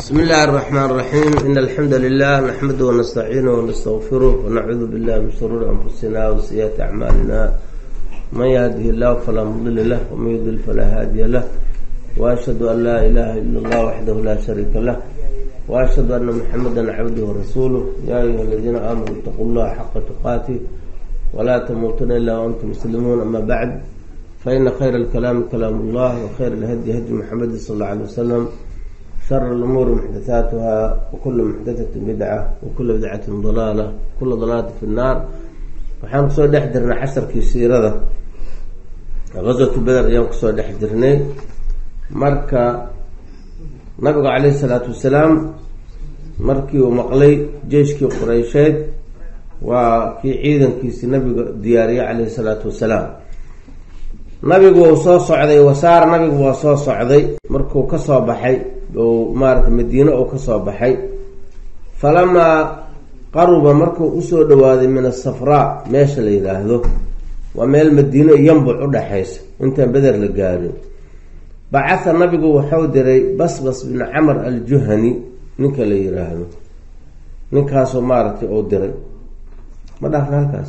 بسم الله الرحمن الرحيم إن الحمد لله نحمده ونستعينه ونستغفره ونعوذ بالله من شرور أنفسنا وسيئات أعمالنا من يهده الله فلا مضل له ومن يضلل فلا هادي له وأشهد أن لا إله إلا الله وحده لا شريك له وأشهد أن محمدا عبده ورسوله يا أيها الذين آمنوا اتقوا الله حق تقاته ولا تموتن إلا وأنتم مسلمون أما بعد فإن خير الكلام كلام الله وخير الهدي هدي محمد صلى الله عليه وسلم شر الأمور محدثاتها وكل محدثة بدعة وكل بدعة ضلالة وكل ضلالة في النار waxaan kusoo dhex jirnay casharkii siirada gaswatu beder ayaan kusoo dhex jirnay marka nabigu caleyhi salaatu wasalaam markii uu maqlay jeyshkii qureysheed waa kii ciidankiisii nabiga diyaariyey caleyhi salaatu wasalaam nabigu wau soo socday wasaar nabigu waa soo socday markuu kasoo baxay ou maarata madiine uu kasoo baxay falamaa qaruba markuu usoo dhawaaday min asafraa meesha la yidhaahdo waa meel madiino yambuc udhaxaysa intaan beder la gaarin bacatha nabigu waxau diray basbas bin camar aljuhani ninka la yiraahdo ninkaasoo maaragtay uu diray ma dhaafna halkaas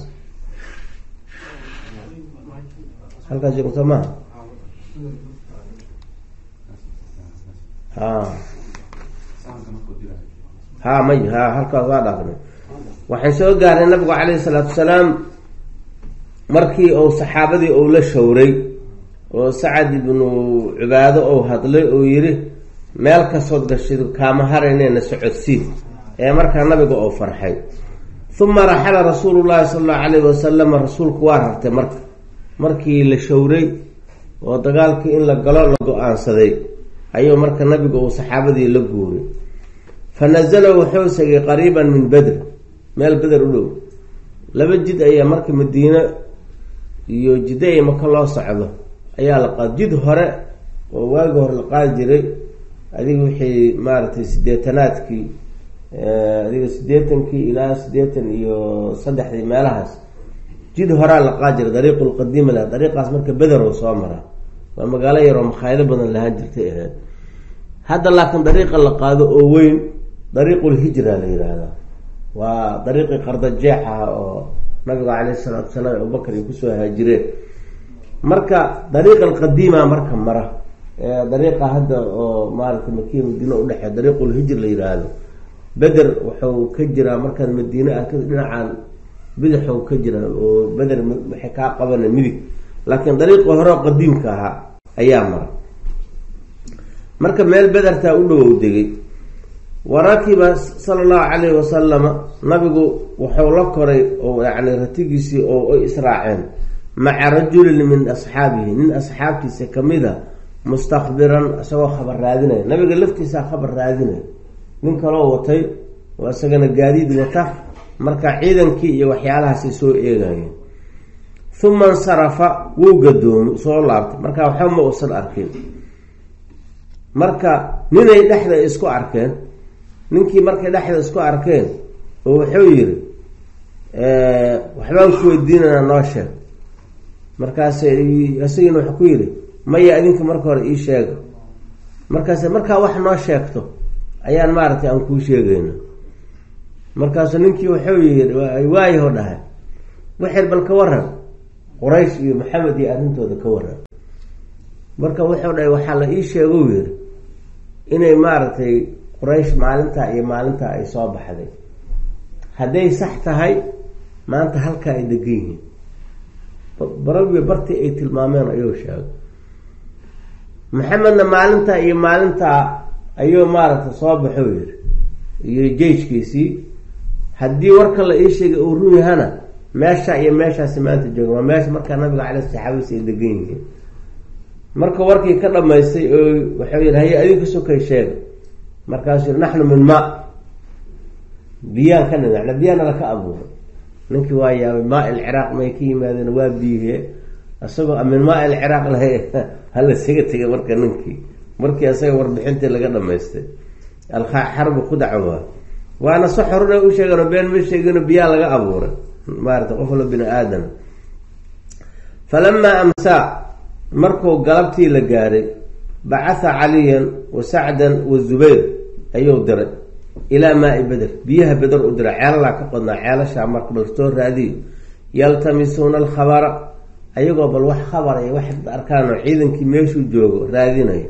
halkaas joogta maha ha ha may ha halkaas waa dhaafnay waxaan soo gaarnay nabigu caleyhi salaatu wasalaam markii uu saxaabadii uu la showray oo sacad ibnu cibaado ou hadlay oo yiri meel kastood gashid kaama harayneyna socodsii ee markaa nabiga oo farxay uma raxala rasuulu llahi sala allahu calayhi wasalama rasuulku waa rartay marka markii la showray oo dagaalkii in la galo la go-aansaday ayuu marka nabiga uu saxaabadii la guuray fa nazala wuxuu segay qariiban min bedr meel beder u dhow laba jid ayaa marka madiine iyo jiddo ay maka loo socdo ayaa la qaad jid hore oo waagi hore la qaadi jiray adiga wixii maaragtay sideetanaadkii adiga siddeetankii ilaa siddeetan iyo saddexdii meelahaas jid horaa la qaadi jiray dariiqu lqadiima lah dariiqaas marka beder oo soo mara waa magaalo yaroo makhaayado badan lahaan jirtay ahayd hadda laakiin dariiqa la qaado oo weyn dariiqulhijra la yihahdaa waa dariiqii qardajeex ah oo nabiga caleyhi salaatu wasalaam abubakar ay kusoo haajireen marka dariiqa alqadiima marka mara dariiqa hadda oo maaragtay makiya madiine udhexee dariiqulhijr la yiraahdo beder wuxuu ka jiraa markaad madiine ah dhinacaan bidixow ka jiraa oo beder waxay kaa qabana midig laakiin dariiqi hore qadiimka ahaa ayaa mara marka meel bedertaa u dhowow degay wa rakiba sala allahu calayhi wasalama nabigu wuxuu la koray oo yani ratigiisii oo ay israaceen maca rajulin min asxaabihi nin asxaabtiisa kamid a mustakbiran isagoo khabar raadinaya nabiga laftiisaa khabar raadinaya nin kaloo watay oo isagana gaadiid wata marka ciidankii iyo waxyaalahaasay soo eegayeen uma insarafa wuu gadoomi soo laabtay marka waxba ma uusan arkin marka ninay dhexda isku arkeen ninkii markay dhexda isku arkeen oo wuxuu yiri waxbaan ku weydiinana noo sheeg markaas isagina wuxuu ku yidhi maya adinka marka hore ii sheega markaase markaa wax noo sheegto ayaan maaragtay aan kuu sheegayna markaasu ninkii wuxuu yii waayaho dhahay waxir bal ka waran quraysh iyo maxamed iyo arrintooda ka waran marka wuxuu dhahay waxaa la ii sheegou yiri inay maaragtay quraysh maalintaa iyo maalintaa ay soo baxday hadday sax tahay maanta halkaa ay degan yihiin barabiyo bartii ay tilmaameen ayuu sheegay maxamedna maalintaa iyo maalintaa ayuu maaragtay soo baxou yiri iyo jeyjkiisii haddii warka la ii sheegay uu run yahana meesha iyo meeshaasi maanta jooga waa meesha markaa nabiga caley saxaabadiis ay degan yihiin marka warkii ka dhamaystay oo waxau yihi haye adinka sokay sheega markaasuu yiri naxnu min maa biyaan ka nidacna biyaana laka abuuray ninkii waa yaabay maa ilciraaq may ka yimaadeen waa biyihe isagoo min maa ilciraaq laha halasaga tegay marka ninkii markii isaga warbixintii laga dhamaystay alxarbu kudaca waa waana so xoruna u sheegano been ma sheegino biyaa laga abuuray maarata qof walo bini aadam falamaa amsaa markuu galabtii la gaaray bacatha caliyan wa sacdan wa zubayr ayuu diray ilaa maai beder biyaha beder u diray ceelalaa ka qodnaa ceelashaa marka bal soo raadiyo yaltamisuuna alkhabara ayagoo bal wax khabar iyo wax arkaan oo ciidankii meeshuu joogo raadinayo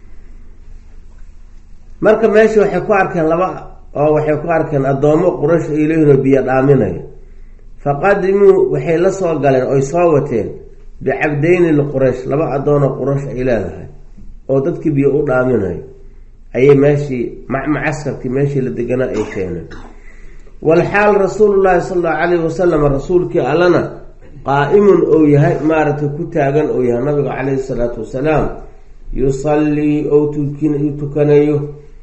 marka meesha waxay ku arkeen laba oo waxay ku arkeen addoomo quraysh ay leeyihinoo biyo dhaaminayo faqadimuu waxay la soo galeen oy soo wateen bicabdeyni liquraysh laba addoonoo quraysh ay leedahay oo dadkii biyo u dhaaminayo ayay meeshii macaskarkii meeshii la deganaa ay keeneen walxaal rasuulullaahi sala allahu calayhi wasalam rasuulkii allana qaa-imun ou yahay maaragtay ku taagan ou yahay nabiga calayhi salaatu wasalaam yusallii ou tukanayo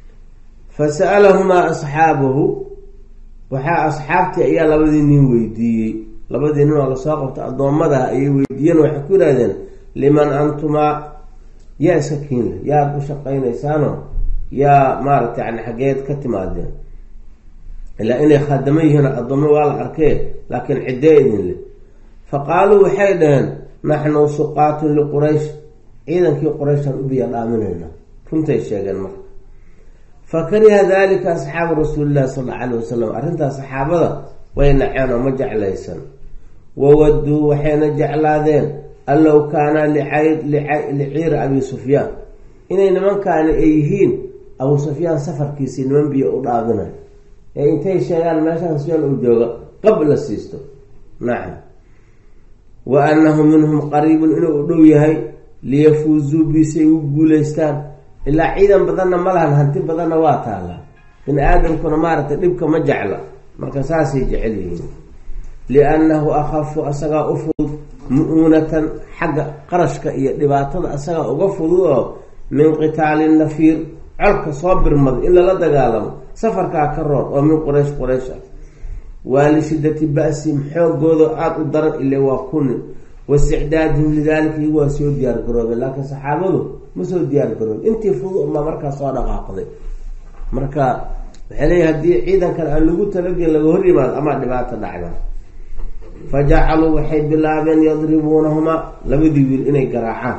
fasa'alahumaa asxaabahu waxaa asxaabtii ayaa labadii nin weydiiyey labadii nin oo lasoo qabta addoommadaha ayay weydiiyeen waxay ku yidhahdeen liman antumaa yaa iska kiinle yaad u shaqaynaysaano yaa maaragtay yani xaggeed ka timaadeen ilaa inay khaadamo yihiin addoommo waa la arkee laakiin ciddee idin leh fa qaaluu waxay dhaheen naxnu suqaatun liquraysh ciidankii qurayshaan u biya dhaaminayna runtay sheegeen marka fa kariha dalika asxaabu rasuulillahi sal alla alayh wasalam arrintaas saxaabada way naceen oo ma jeclaysan wawaduu waxayna jeclaadeen an low kaana liciiri abi sufyaan inay nimankaani ay yihiin abu sufyaan safarkiisii niman biyo u dhaabinay ee intay sheegaan meeshaan sufyaan uu jooga qab la siisto nacam wa annahu minhum qariibun inuu u dhow yahay liyafuuzuu bisay u guuleystaan ilaa ciidan badanna ma lahan hanti badanna waa taalla bini aadamkuna maaragtay dhibka ma jecla marka saasay jecel yihiin liannahu akhafu asagaa u fudud mu-uunatan xagga qarashka iyo dhibaatada asagaa uga fudud oo min qitaali nafiir colka soo birmada in lala dagaalamo safarkaa ka roon oo min quraysh quraysh ah waa lishiddati ba-sim xoogooda aada u daran ile waa kunin waisticdaadihim lidaalika iyagu waa soo diyaar garoobeen laakiin saxaabadu ma soo diyaar garoobin intii fudud unbaa markaa soo dhaqaaqday marka waxay leeyahy haddii ciidankan aan lagu talagelin laga hor yimaado amaa dhibaato dhacda fa jacaluu waxay bilaabeen yadribuunahumaa labadii wiil inay garaacaan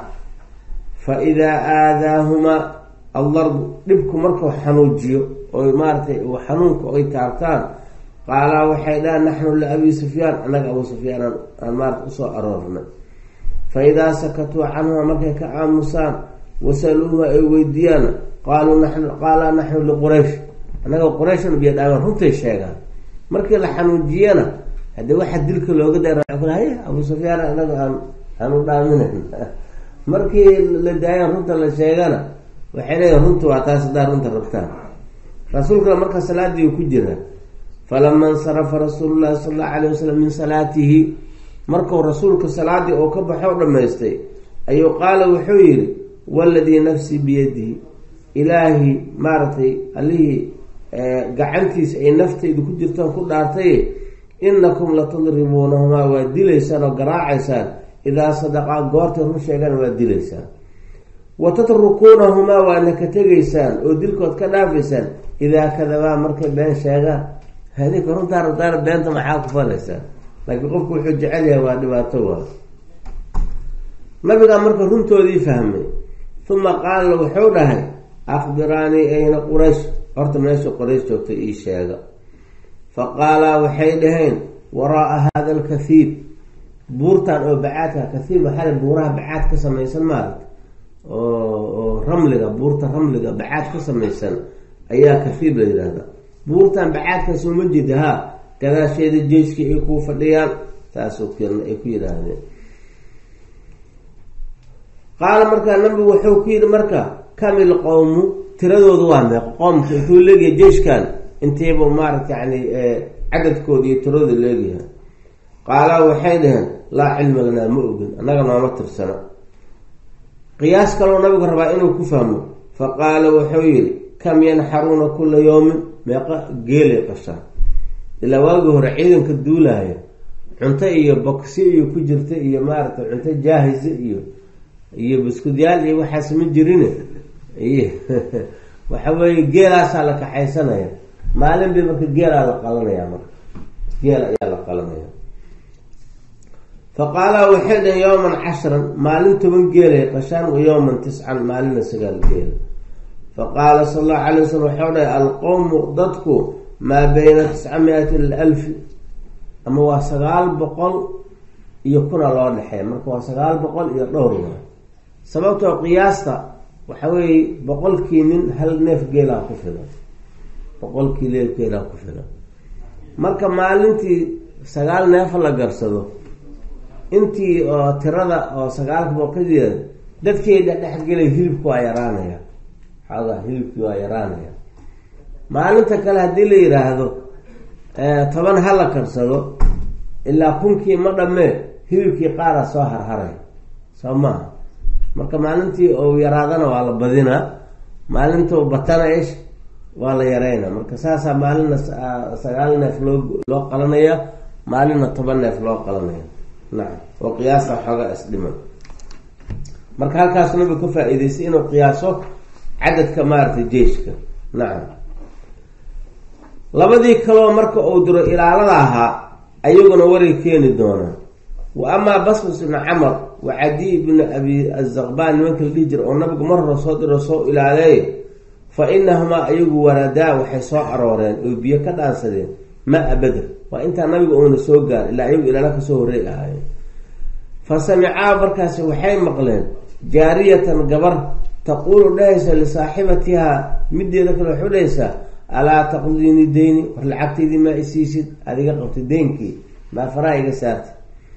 fa idaa aadaahumaa aldarbu dhibku markuu xanuujiyo oy maaratay xanuunka oy taabtaan qaalaa waxay dhahan naxnu liabi sufyaan annaga abu sufyaan aan maarata usoo aroornay fa idaa sakatuu canhuma markay ka aamusaan wasaluuha ay weydiiyaan qaaluu nanu qaalaa naxnu liquraysh annaga qurayshan biyo dhaamaan runtay sheegaan markii la xanuujiyana haddii waxa dilka looga da haye abu sufyaan anaga aan aan u dhaaminayn markii la daayan runta la sheegana waxay leeyihin runta waa taas haddaa runta rabtaan rasuulkana marka salaadii ku jira falama insarafa rasuulu llahi sala allahu alayh wasalam min salaatihi markuu rasuulka salaadii oo ka baxo dhamaystay ayuu qaala wuxuu yidhi waladii nafsii biyadihi ilaahi maaragtay allihii gacantiisa ay naftaydu ku jirtaan ku dhaartay inakum latadribuunahumaa waa dilaysaan oo garaacaysaan idaa sadaqaa goortay run sheegaan waa dilaysaan wa tatrukuunahumaa waana ka tegaysaan oo dilkood ka dhaafaysaan idaa kadabaa markay been sheegaan hadinka runtaa rabtaana beenta maxaa ku falaysaa laakiin qofku wuxuu jecel yahay waa dhibaato waa nabigaa marka runtoodii fahmay uma qaala wuxuu dhahay akhbiraanii ayna quraysh horta meesha quraysh joogtay ii sheega fa qaalaa waxay dhaheen waraaa hada alkathiib buurtan oo bacaadka kathiib waxaa buuraha bacaad ka samaysan maarata oo ramliga buurta ramliga bacaad ka samaysan ayaa kathiib la yidhaahda buurtan bacaadkaas uma jeeda ha gadaasheeda jeyskii ay kuu fadhiyaan taasoo ay ku yidhaahdeen qaala markaa nabigu wuxuu ku yidhi marka kamil qowmu tiradoodu waa meeq qoomka intuu leegyahay jeeshkan intiiba maarata yani cadadkooda iyo tiradooda leegyahay qaalaa waxay dhaheen laa cilma lanaa ma ogin annaga nooma tirsano qiyaas kaloo nabigu rabaa inuu ku fahmo fa qaala wuxuu yidhi kam yanxaruuna kula yowmin meeqa geelay qashaan ilaa waagii hore ciidanka duulaya cunto iyo boksi iyo ku jirta iyo maaragtay cunto jaahisa iyo iyo buskudyaal iyo waxaas ma jirin iyo waxa weeye geelaasaa la kaxaysanaya maalin bay marka geelaa la qalanaya marka geel ayaa la qalanaya fa qaala waxay dhahen yowman cashran maalin toban geelay qashaan wa yowman tiscan maalina sagaal geela faqaala sal allahu alay wasalam waxau dhahay alqowmu dadku maa bayna tisca mi-ati alfi ama waa sagaal boqol iyo kuna loo dhexeeya marka waa sagaal boqol iyo dhowr wa sababtoo qiyaasta waxa weeye boqolkii nin hal neef geelaa ku filan boqolkii neef geelaa ku filan marka maalintii sagaal neefa la garsado intii oo tirada oo sagaalka boqolkeed dadkeeda dhexgelay hilibki waa yaraanaya xoogaa hilibkii waa yaraanaya maalinta kale haddii la yiraahdo toban ha la karsado ilaa kunkii ma dhamee hilibkii qaara soo harharay soo maaha marka maalintii ou yaraadana waa la badinaa maalintuu batana ish waa la yareyna marka saasaa maalina sagaal neef loo loo qalanaya maalina toban neef loo qalanaya nacam oo qiyaasa xoogaa isdhiman marka halkaas nabigu ka faa-iideystay inuu qiyaaso cadadka maaragtay jeiska nacam labadii kaloo marka uu diro ilaalada ahaa ayaguna waray keeni doonaa wa amaa basbas ibnu camar wa cadiy ibnu abi azaqbaan nimanka la dhihi jira oo nabigu mar hore soo diro soo ilaaleey fa inahumaa ayagu waradaa waxay soo arooreen oo biyo ka dhaansadeen maa beder waa intaa nabiga uuna soo gaar ilaa ayagu ilaala kasoo horey ahaayeen fa samicaa markaasi waxay maqleen jaariyatan gabar taquulu dhahaysa lisaaxibatihaa mideeda kale waxu dhahaysaa alaa taqdiini deyni war lacagtaydii maa isiisid adiga qabtay deynkii maa faraha iga saartay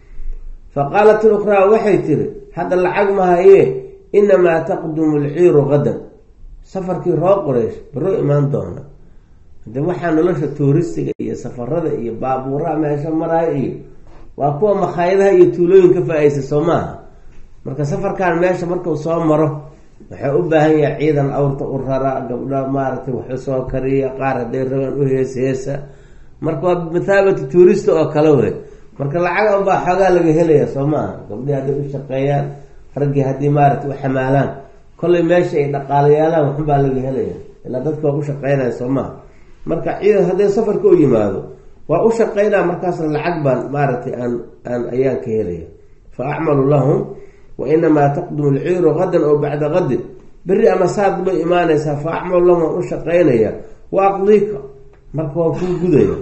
fa qaalat ilukhraa waxay tiri hadda lacag mahayee inamaa taqdumu lciiru qadan safarkii roo qoreysh baroo imaan doona hade waxaa nolosha tuuristiga iyo safarada iyo baabuuraha meesha maraya iyo waa kuwa makhaayadaha iyo tuulooyin ka faa-aysa soo maaha marka safarkan meesha markuu soo maro waxay u baahan yahay ciidan awrta u rara gabdha maaragtay wax usoo kariya qaar hadday rabaan u hees heesa marka waa mathaabati tuurista oo kale wey marka lacag unbaa xoogaa laga helaya soo maaha gabdhii hadday u shaqeeyaan raggii haddii maaragtay u xamaalaan kollay meesha ay dhaqaalayaalaan waxunbaa laga helaya ilaa dadka waa u shaqeynaya soo maha marka ciidan hadday safarka u yimaado waa u shaqeynaa markaasna lacag baan maaragtay aan aan ayaan ka helaya fa acmalu lahum wa inamaa taqdumu lciiru qadan oo bacda qadin beri ama saad bay imaanaysaa fa acmalu lahum waan u shaqeynaya wa aqdiika marka waan kuu gudaya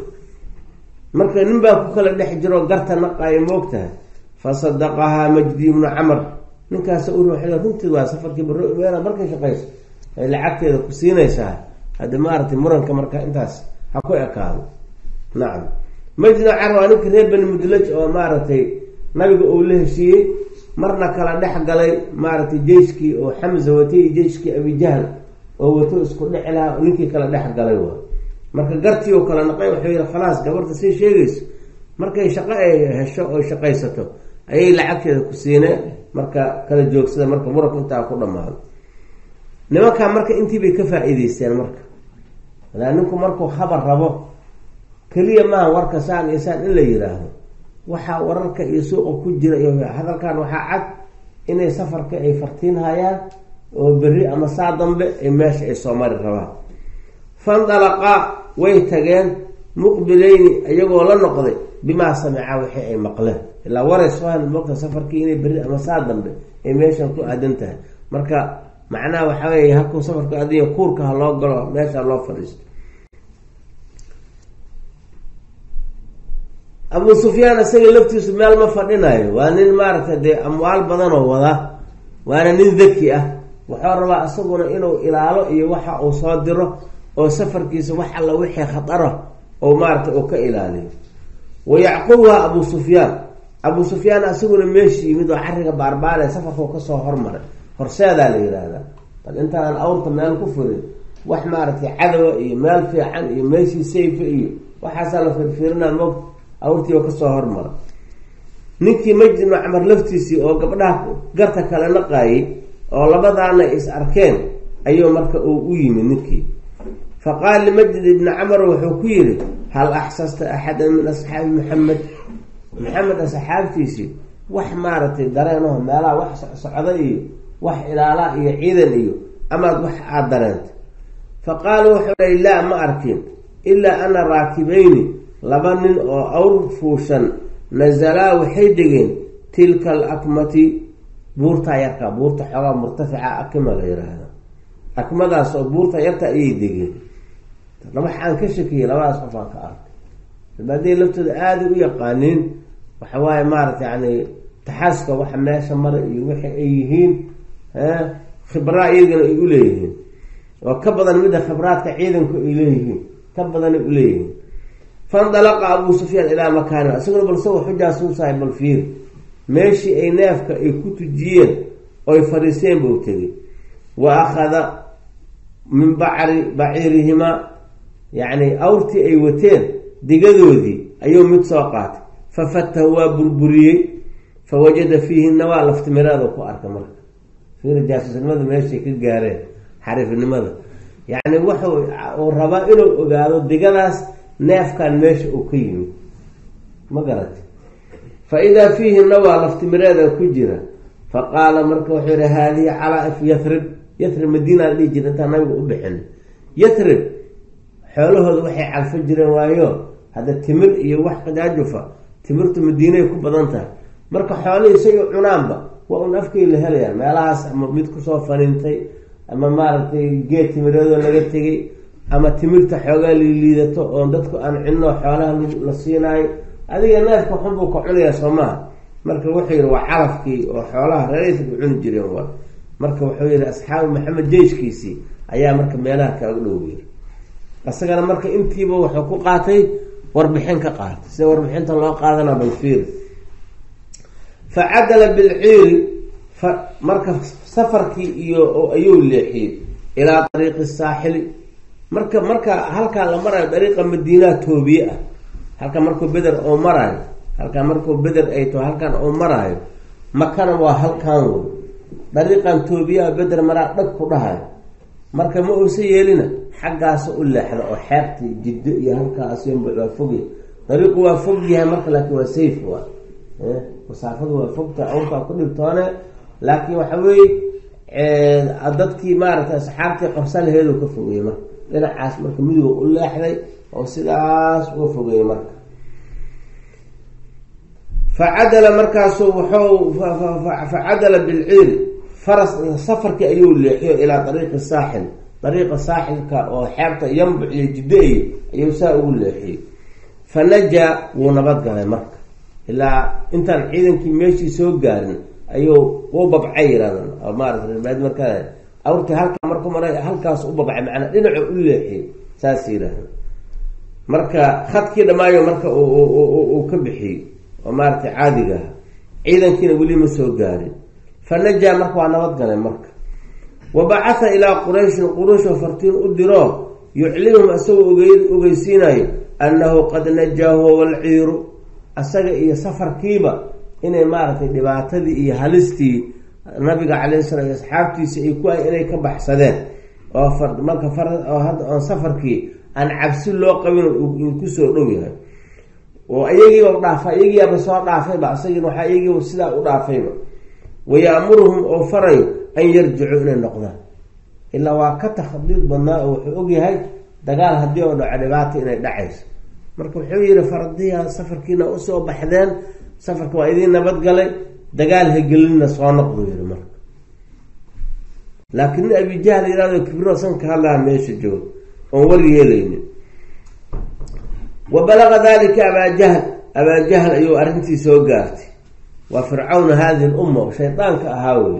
marka nin baa ku kala dhex jiro garta naqaayo moogtahay fa sadaqahaa majdi ibnu camar ninkaas u runtii waa safarkii baro imeena markay shaqeyso ay lacagteeda ku siinaysaa haddi maaragtay muranka marka intaas ha ku ekaado nacam majdina car waa ninka reer bani mudlaj oo maaragtay nabiga uu la heshiiyey marna kala dhex galay maaragtay jeyskii oo xamza watay iyo jeyskii abijahl oo wato isku dheci lahaa ninkii kala dhex galay waa marka gartii oo kala naqay wuxuu yihi khalaas gabarta sii sheegayso markay shaqo ay hesho oo shaqaysato ayay lacagteeda ku siineen marka kala joogsada marka muranku intaa ku dhamaado nimankaa marka intii bay ka faa-iideysteen marka walaa ninku markuu khabar rabo keliya maaha warka saan iyo saan in la yiraahdo waxaa wararka iyo suuqa ku jira iyo hadalkan waxaa cad inay safarka ay fartiin hayaan oo berri ama saa dambe ay meesha ay soo mari rabaan fandalaqaa way tageen muqbileyni iyagoo la noqday bimaa samicaa wixii ay maqleen ilaa waray soo hel moogta safarkii inay berri ama saa dambe ay meeshan ku aadan tahay marka macnaha waxaa weeye halkuu safarku aadanya kuurka ha loo galo meesha loo fadhiisto abu sufyaan isaga laftiisu meel ma fadhinayo waa nin maaragtay dee amwaal badanoo wada waana nin daki ah wuxuu rabaa isaguna inuu ilaalo iyo waxa uu soo diro oo safarkiisa wax alla wixii khatara oo maaragtay uu ka ilaaliyo wa yacqubuha abu sufyaan abu sufyaan isaguna meeshii yimid oo cariga baarbaale safarkuu kasoo hormaray horseedaa la yihahdaa bal intaaan awrta meel ku furin wax maaragtay cadowa iyo meel fiican iyo meeshii sayfa iyo waxaasaa la firfirinaa moog awrtii oo kasoo hormara ninkii majid ibnu camar laftiisii oo gabdhaha garta kale naqaayay oo labadaana is arkeen ayuu marka uu u yimid ninkii fa qaala limajid ibni camar wuxuu ku yidhi hal axsasta axadan min asxaabi maxamed maxamed asxaabtiisii wax maaragtay dareenaho meelaha wax socda iyo wax ilaalaa iyo ciidan iyo amaad wax aada dareentay fa qaala wuxuu dhay laa ma arkin ilaa ana raakibayni laba nin oo awr fuushan nazalaa waxay degeen tilka alakmati buurtaa yarkaa buurta xoogaa murtafica akima la yiraahda akmadaas oo buurta yarta ayay degeen waxaan ka shakiyay labadaas qof aan ka arkay hadday laftooda aada u yaqaaniin waxa waaye maarata yani taxaaska waxa meesha mara iyo wixi ay yihiin khibraa iyagana ay uleeyihiin oo ka badan midda khibraadka ciidanku ay leeyihiin ka badanay uleeyihiin faindalaqa abuu sufyaan ilaa makaani isaguna balse xujaa suusahay bal fiir meeshii ay neefka ay ku tujiyeen oy fariiseen buu tegay wa akhada min bacri baciirihimaa yacni awrtii ay wateen digadoodii ayuu mid soo qaatay fa fatahu waa burburiyey fa wajada fiihinna waa laftimireeda ku arka marka fiir jaasuusnimada meeshay ka gaareen xariifnimada yacni wuxuu uu rabaa inuu ogaado digadaas neefkan meesha uu ka yimid ma garati fa idaa fiihinna waa laftimireeda ku jira fa qaala marka wuxuu yihi haadihi calaa-if yathrib yathrib madiina la dhihi jira intaan nabiga u bixin yathrib xoolahooda waxay calfo jireen waayo hadda timir iyo wax qajaajufa timirtu madiinay ku badan tahay marka xoolihii isaga cunaanba waa un afkay la helayaan meelahaas ama mid kusoo faniintay ama maaragtay geed timireedoo laga tegay ama timirta xoogaa liiliidato oon dadku aan cinno xoolaha la siinaayo adiga neefka xunbuu ka cunayaa soo maha marka wuxuu yihi waa calafkii oo xoolaha reeraysa ku cuni jireen waa marka wuxuu yihi asxaabu maxamed jeyshkiisii ayaa marka meelaha kaaga dhow yiri isagana marka intiiba wuxuu ku qaatay warbixin ka qaatay sida warbixinta loo qaadana balfiir fa cadala bilciiri fa marka safarkii iyo ayuu leexiyey ilaa dariiqi saaxili marka marka halkaa la marayo dariiqa madiinaha toobiye ah halka markuu beder oo maraayo halkaa markuu beder ay taho halkan oo maraayo makana waa halkaan wey dariiqan toobiyaha beder maraa dhag ku dhahayo marka ma uusa yeelina xaggaasa u leexda oo xeebta jiddo iyo halkaas waa fogya dariiqu waa fog yahay marka laakiin waa safe waa masaafadu waa fogta awrkaa ku dhibtoone laakiin waxa weeye dadkii maaragtay asxaabtii qabsalaheedu ka fogeeyey marka dhinacaas marka midiga u leexday oo sidaas uga fogeeyey marka facadala markaasu wuxuu facadala bilciiri faras safarkii ayuu leexiyo ilaa dariiqi saaxil dariiqa saaxilka oo xeebta yambuc iyo jiddo-y ayuu saa ugu leexiyey fa najaa wuu nabadgalay marka ilaa intaan ciidankii meeshii soo gaarin ayuu u babcay yirahdaan oo maarata reerbaad markaa awrtii halkaa marku maray halkaas u babcay macnaa dhinacu u leexiyey saas yirahda marka khadkii dhammaayo marka uu ka bixiyey oo maaratay caadiga aha ciidankiina weli ma soo gaarin fa najaa marka waa nabadgalay marka wa bacatha ilaa qurayshin qurayshoo fartiin u diro yuclimuhum isagoo ogeysiinayo annahu qad najaa huwa walciiru asaga iyo safarkiiba inay maaragtay dhibaatadii iyo halistii nabiga calayhi sala iyo asxaabtiisa ay ku ay inay ka baxsadeen oo marka oo hadda oon safarkii aan cabsi loo qabin kusoo dhow yahay oo iyagiiba dhaafa iyagiiaba soo dhaafayba isagiina waxaa iyagiiba sidaa u dhaafayba wayaamuruhum oo farayo an yarjicuu inay noqdaan ilaa waa ka takhadiid badnaa oo wuxuu ogyahay dagaal haddii oo dhaco dhibaata inay dhacayso marka wuxuu yihi fardiya safarkiina usoo baxdeen safarka waa idiin nabadgalay dagaal hagelinna soo noqdu yihi marka laakiin nin abijahl yirahdo kibiro san ka hadlaha meesha jooga oon war yeelaynin wa balaga dalika abaajahl abaajahl ayuu arrintii soo gaartay waa fircawna hadihi lumma oo shaydaanka ahaa wey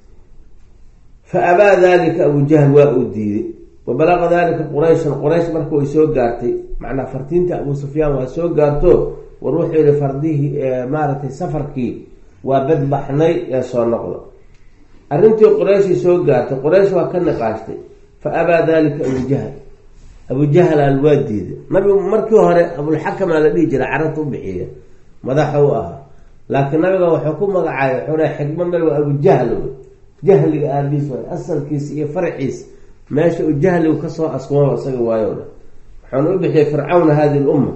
fa abaa dalika abujahl waa uu diiday wa balaga dalika qurayshan quraysh marka way soo gaartay macnaa fartiinta abuu sufyaan waa soo gaarto war wuxuu yihi fardihii maaragtay safarkii waa badbaxnay ee soo noqda arrintii qurayshii soo gaartay quraysh waa ka niqaashtay fa abaa dalika abujahl abujahlaan waa diiday nabigu markii hore abulxakamaa la dhihi jira carabta u bixiya madaxa u ahaa laakiin nabiga wuxuu ku magacaabay xure xikma mel waa abujahl jahliga aabiis waay asalkiisa iyo farciisa meesha uu jahligu kasoo askumo isaga waayo dhan waxaana u bixiyay fircawna hadi lumma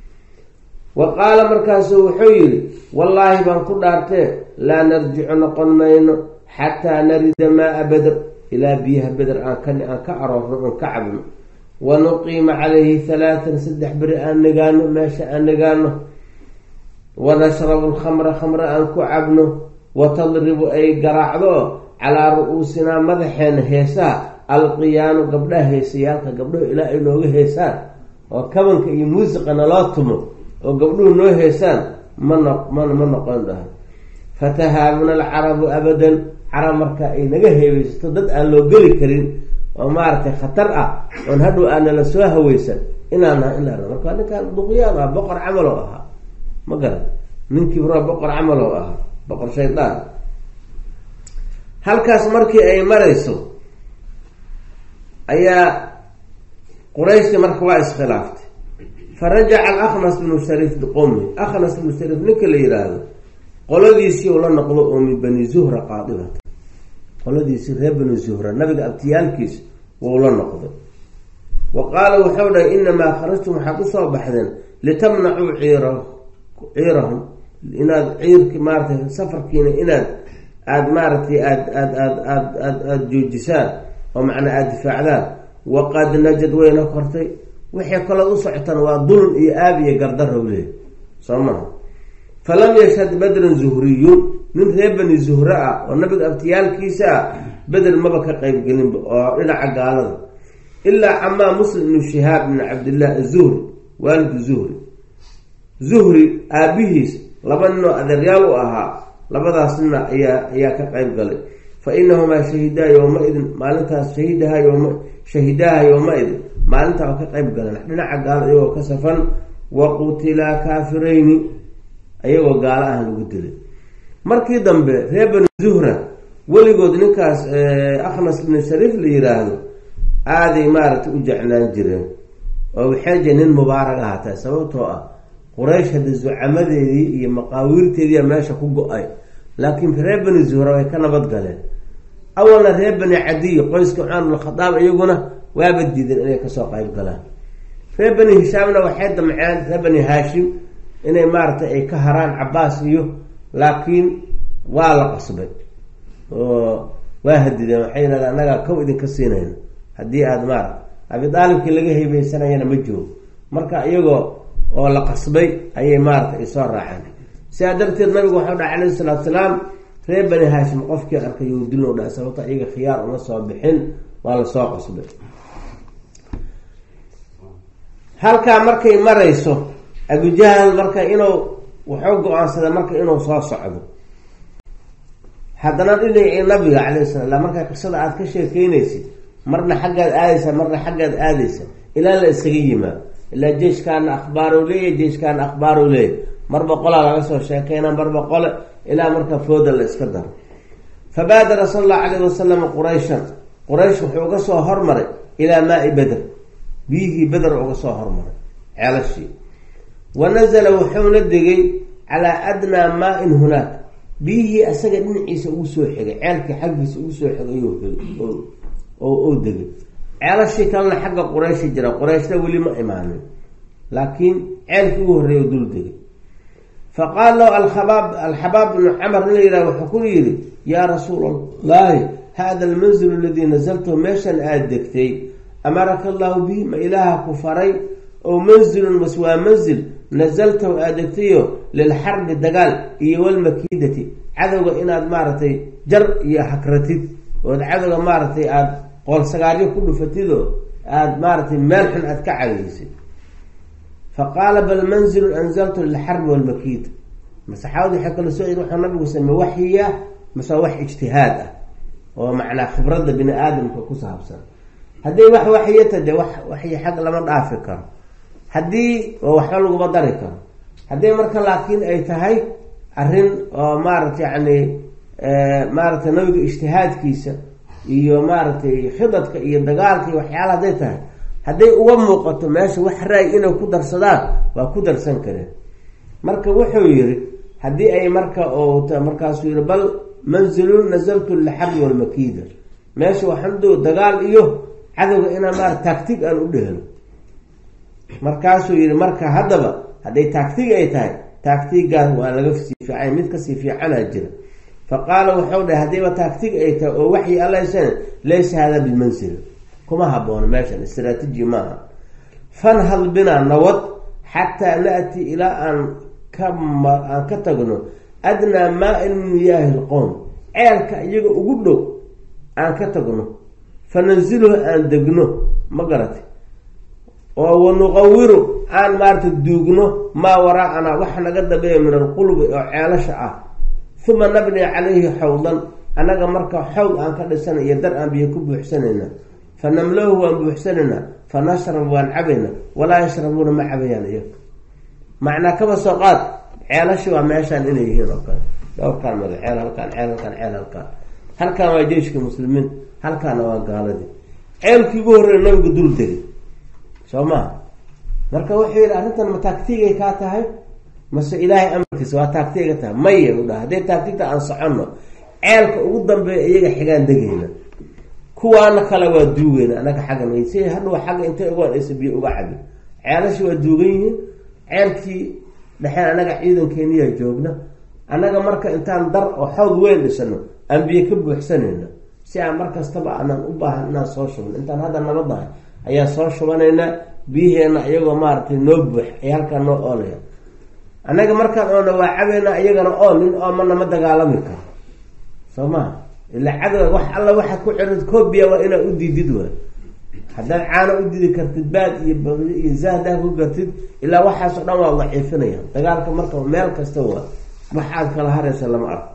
wa qaala markaasu wuxuu yihi wallaahi baan ku dhaartee laa narjicu noqon mayno xataa narida maaa beder ilaa biyaha beder aan ka aan ka aroorno oon ka cabno wa nuqiima calayhi halaatan saddex beri aan nagaano meesha aan nagaano wa nashrabu lkhamra khamra aan ku cabno wa tadribu ay garaacdo calaa ru-uusinaa madaxeena heesaha alqiyaanu gabdhaha heesayaalka gabdhahu ilaa ay nooga heesaan oo kabanka iyo muusiqa naloo tumo oo gabdhuhu noo heesaan ma no ma ma noqon dhaha fatahaabuna alcarabu abadan carab marka ay naga heebeysato dad aan loo geli karin oo maaragtay khatar ah oon hadhow aanala soo haweysan inaan naha in la arno marka ninkaan duqyaan ah boqor camal oo ahaa ma garan nin kibro boqor camal oo ahaa boqor shaydaan halkaas markii ay marayso ayaa qurayshti marka waa iskhilaaftay farajaca alaknas bnu shariif biqowmi akhnas bnu shariif ninka la yihaahdo qoladiisii u la noqdo oo min bani zuhra qaadibata qoladiisii reer bani zuhra nabiga abtiyaalkiis wou la noqday wa qaala wuxuu dhahay inamaa kharajtum waxaad usoo baxdeen litamnacuu ciira ciirahum inaad ciirki maaratay safarkiina inaad aada maaragtay aad aad aad aad aad aada joojisaan oo macnaa aada difaacdaan waqad najad wayna kortay waxay kalood u socotaan waa dulun iyo aab iyo gardarow leey soo maha falam yashhad badran zuhriyun nin reer bani zuhre ah oo nabiga abtiyaalkiisa ah beder maba ka qeybgelinba oo dhinaca gaalada ilaa camaa muslim ibnu shihaab ibn cabdillaah azuhri waalidku zuhri zuhri aabihiis laba ninoo adeeryaal u ahaa labadaas nina ayaa ayaa ka qeyb galay fa inahumaa shahidaa yowma-idin maalintaas shahidaha yoma shahidaha yowma-idin maalintaa oo ka qeyb galeen dhinaca gaalada iyagoo ka safan wa qutilaa kaafirayni ayagoo gaalo ah lagu dilay markii dambe reer bani zuhra weligood ninkaas akhnas ibnu shariif la yiraahdo aaday maaragtay u jeclaan jireen oo waxay jee nin mubaarag ahaatay sababtoo ah quraysh hadda zucamadeedii iyo maqaawiirteediia meesha ku go-ay laakiin reer bani zuhra way ka nabad galeen awalna reer bani cadiy qoyska cumar bnkhadaab iyaguna waaba diideen inay kasoo qeyb galaan reer bani hishaamna waxay damceen reer bani haashim inay maaragtay ay ka haraan cabaas iyo laakiin waa la qasbay oo waa hadideen waxay yidhahdeen annagaa kow idinka siinayna haddii aada maarata abidaalibkii laga heybeysanayana ma joogo marka iyagoo oo la qasbay ayay maarata ay soo raaceen sidaa darteed nabigu waxau dhaha calayhi salaatu salaam reer bani haashim qofkii arkay you dilno dha sababta iyaga khiyaar uma soo bixin waa lasoo qasbay halkaa markay marayso abujahal marka inuu wuxuu go-aansaday marka inuu soo socdo haddana dhinacii nabiga calayhi salam markaa qisada aada ka sheekeynaysid marna xaggaad aadaysa marna xaggaad aadaysa ilaa la isaga yimaado ilaa jeeshkaana akhbaaru leeyahy jeeshkaana akhbaaru leeyahy marba qolaa laga soo sheekeyna marba qole ilaa marka fooda la iska daro fabaadara sala allahu calayhi wasalam qurayshan quraysh wuxuu uga soo hormaray ilaa maai beder biyihii beder uga soo hormaray ceelashii wa nazala wuxuuna degay calaa adnaa maa-in hunaak biyihii asaga dhinaciisa ugu soo xigay ceelkii xaggiisa ugu soo xigay oo degay ceelashii kalena xagga qurayshi jira qurayshna weli ma imaanin laakiin ceelkii ugu horreeya dul degay fa qaala lahu alhabaab alxabaab bnu camar in la yidhaha wuxuu ku yidhi yaa rasuula allahi hada almanzilu aladii nazaltahu meeshan aada degtay amaraka allahu bihi ma ilaaha ku faray oo manzilun mas waa manzil nazaltahu aada degtayo lilxarbi dagaal iyo walmakiidati cadowga inaad maaragtay jar iyo hakratid ood cadowga maaragtay aada qoolsagaaryo ku dhufatidoo aada maaragtay meel xun aada ka cadaysid fa qaala bal manzilun anzaltu lilxarbi walmakiida masaxaabadu waxay kala soo wuxuu nabigu samey waxyiya mase wax ijtihaad ah oo macnaa khibradda bini aadamka ku saabsan haddii wax waxyata dee wax waxyi xag lama dhaafi karo haddii oo waxba laguma dari karo haddii marka laakiin ay tahay arrin oo maaragta yacni maaragtay nabiga ijtihaadkiisa iyo maaragtay khidadka iyo dagaalka iyo waxyaala hadday tahay hadday uga muuqato meesha wax raay inay ku darsadaan waa ku darsan kareen marka wuxuu yiri haddii ay marka markaasuu yihi bal manzilun nazaltu lixarbi walmakiida meesha waxamdo dagaal iyo cadowga inaan maarata taagtig aan u dhehelo markaasuu yihi marka haddaba hadday taagtig ay tahay taagtigaas waa laga sii fiican mid kasii fiicanaa jira fa qaala wuxuu dhahay haddiiba taagtig ay tahay oo waxyi allaysana laysa hada bilmansil kuma haboono meeshan istraatiiji maaha fanhad binaa nawad xataa naati ilaa aan ka aan ka tagno adnaa maa-in min miyaahi lqowm ceelka iyaga ugu dhow aan ka tagno fa nanziluhu aan degno ma garati oo wanuqawiru aan maarata duugno maa waraa'anaa waxa naga dambeeya min alqulubi oo ceelasha ah uma nabni calayhi xawdan annaga marka xawd aan ka dhisana iyo dar aan biyo ku buuxsanayna fa namlahu waan buuxsanaynaa fa nashrab waan cabayna walaa yashrabuuna ma cabayaan iyaga macnaa kaba soo qaad ceelashi waa meeshaan inay yihiin oo kale dhowrkaan mada ceel halkaan ceel halkaan ceel halkaan halkaan waa jeyshka muslimiin halkaana waa gaaladii ceelkii ugu horreeya nabiga dul degay soo maha marka wuxuu yidhi arrintan ma taagtigay kaa tahay mase ilaahay amarkiisa waa taagtiga tahay maya u dhaha haddee taagtigta aan soconno ceelka ugu dambeeya iyaga xigaan degayna kuwaana kale waa duugeyna anaga xaggan si hadhow xagga intay ugaan aysa biyo uga cabin ceelashi waa duugan yihiin ceelkii dhexeen anaga ciidankeeniyaa joogna annaga marka intaan dar oo xawd weyn dhisano aan biyo ka buuxsanayna si aan mar kastaba aanan u baahan inaan soo shubno intaan hadda nabadahay ayaa soo shubanaynaa biyaheena iyagoo maaragtay noo buux ay halkaa noo oolaya annaga markaan oona waa cabaynaa iyagana ool nin oomana ma dagaalami karo soo maha ila cadow wax alla waxaad ku cirid koobiya waa inaad u diidid waay haddaad caano u didi kartid baad iyo iyo zahdaa ku gartid ilaa waxaasoo dhan waa daciifinaya dagaalka marka meel kasta waa waxaad kala haraysa lama arko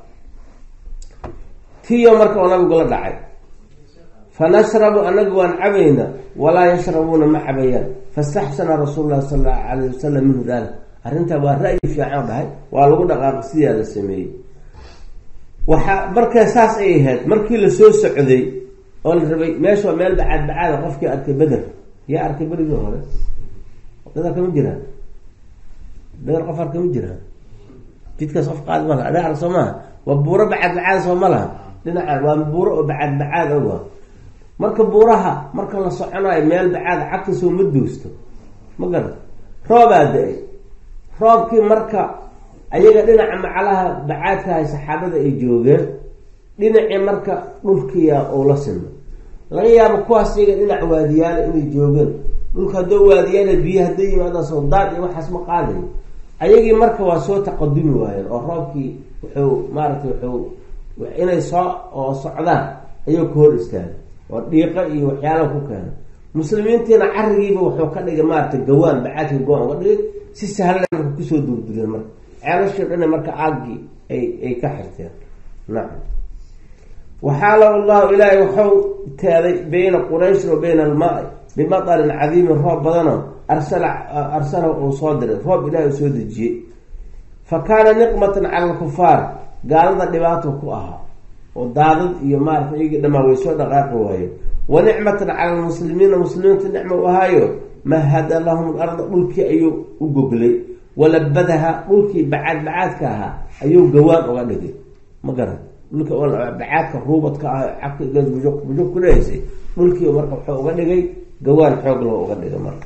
tiyo marka oo nabigu la dhacay fa nashrabu anagu waan cabayna walaa yashrabuuna ma cabayaan fastaxsana rasuul lahi sala allahu alayh wasalam minhu dalik arrintaa waa ra-yi fiican dhahay waa lagu dhaqaaqi sidaa la sameeyey waxaa markaa saas ay ahayd markii lasoo socday oo la rabay meesha waa meel bacaad bacaada qofkii arkay beder yaa arkay berigii hore dad arkama jiraan beder qof arkama jiraan jidkaas qof qaadi ma laha adaa arg soo maha waa buuro bacaad bacaada soo ma laha dhinacan waa buuro oo bacaad bacaad oga marka buuraha marka la soconayo meel bacaada cagta soo ma duusto ma garan roobaa da-ay roobkii marka ayaga dhinaca macalaha bacaadkahay saxaabada ay joogeen dhinacii marka dhulkiya uu la sinno laga yaabo kuwaas iyaga dhinac waadiyaala inay joogeen dhulka haddoo waadiyaala biyo hadday yimaadaan sawdaad iyo waxaas ma qaadayo ayagii marka waa soo taqadumi waayeen oo roobkii wuxuu maaragtay wuxuu inay soo oo socdaan ayuu ka hor istaagay oo dhiiqo iyo waxyaalaha ku keenay muslimiintiina carigiiba wuxuu ka dhigay maaragtay gawaan bacaadka go-an uga dhigay si sahlan marka kusoo durdureen marka ceelashii dhana marka aaggii ay ay ka xirteen nacam waxaala allahu ilaahay waxau teeday bayna qurayshin wa bayna almaai bimatarin cadiimin roob badano arsala arsalahu uu soo diray roob ilahi uu soo dejiyey fa kaana niqmatan cala alkufaar gaalada dhibaato ku ahaa oo daadad iyo maarata iyagii dhamaa way soo dhaqaaqi waayeen wa nicmatan cala almuslimiina muslimiinta nicma u ahaayo mahada lahum larda dhulkii ayuu u goglay walabadaha dhulkii bacaad bacaadka ahaa ayuu gawaan uga dhigay ma garan dhulka bacaadka ruubadka ah bujuq ku lehaysay dhulkii marka wuxuu uga dhigay gawaan xoog loo uga dhigay marka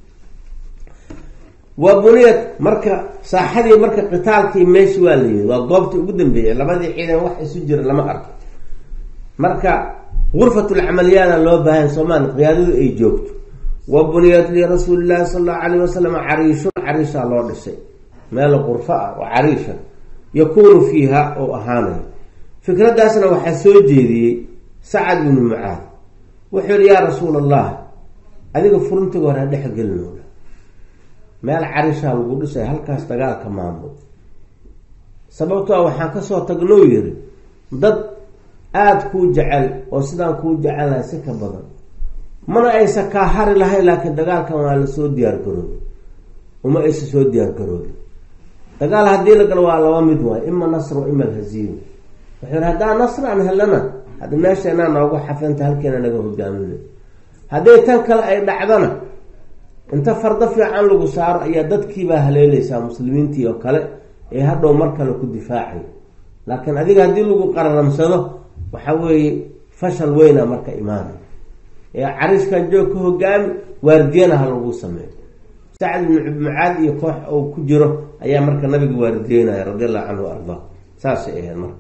wa buniyad marka saaxadii marka qitaalkii meeshi waa la yimid waa goobtii ugu dambeeyay labadii ciidan wax isu jira lama arko marka gurfatulcamaliyaada loo baahan soomaali qiyaadadu ay joogto wa buniyat lirasuuli llahi sala allahu alayh wasalam cariishun cariishaa loo dhisay meel qurfo ah oo cariisha yakuunu fiiha oo ahaanayo fikraddaasna waxaa soo jeediyey sacad binu mucaad wuxuu yihi yaa rasuul allah adiga furintiga hore ha dhex gelinooda meel carishaa lagu dhisay halkaas dagaalka maamul sababtoa waxaan kasoo tagnou yiri dad aada kuu jecel oo sidaan kuu jecelnahay si ka badan mana aysa kaa hari lahayn laakiin dagaalkan waa lasoo diyaar garoobi uma aysa soo diyaar garoobi dagaal haddii la galo waa laba mid waay ima nasr wa ima alhaziima wuxuu yihi haddaan nasr aan helana hadda meesheenaa noogu xafanta halkeena naga hogaaminay hadday tan kale ay dhacdana inta fardo fiican lagu saaro ayaa dadkiibaa haleeleysaa muslimiintii oo kale ee hadhow mar kale ku difaacay laakiin adiga haddii lagu qararamsado waxa weeye fashal weyna marka imaanay ee cariiskan joog ka hogaami waardiyana ha lagu sameeyo sacd ibnu mucaad iyo koox uu ku jiro ayaa marka nabiga waardiyeynaya radi allahu canhu ardaa saasay ahayd marka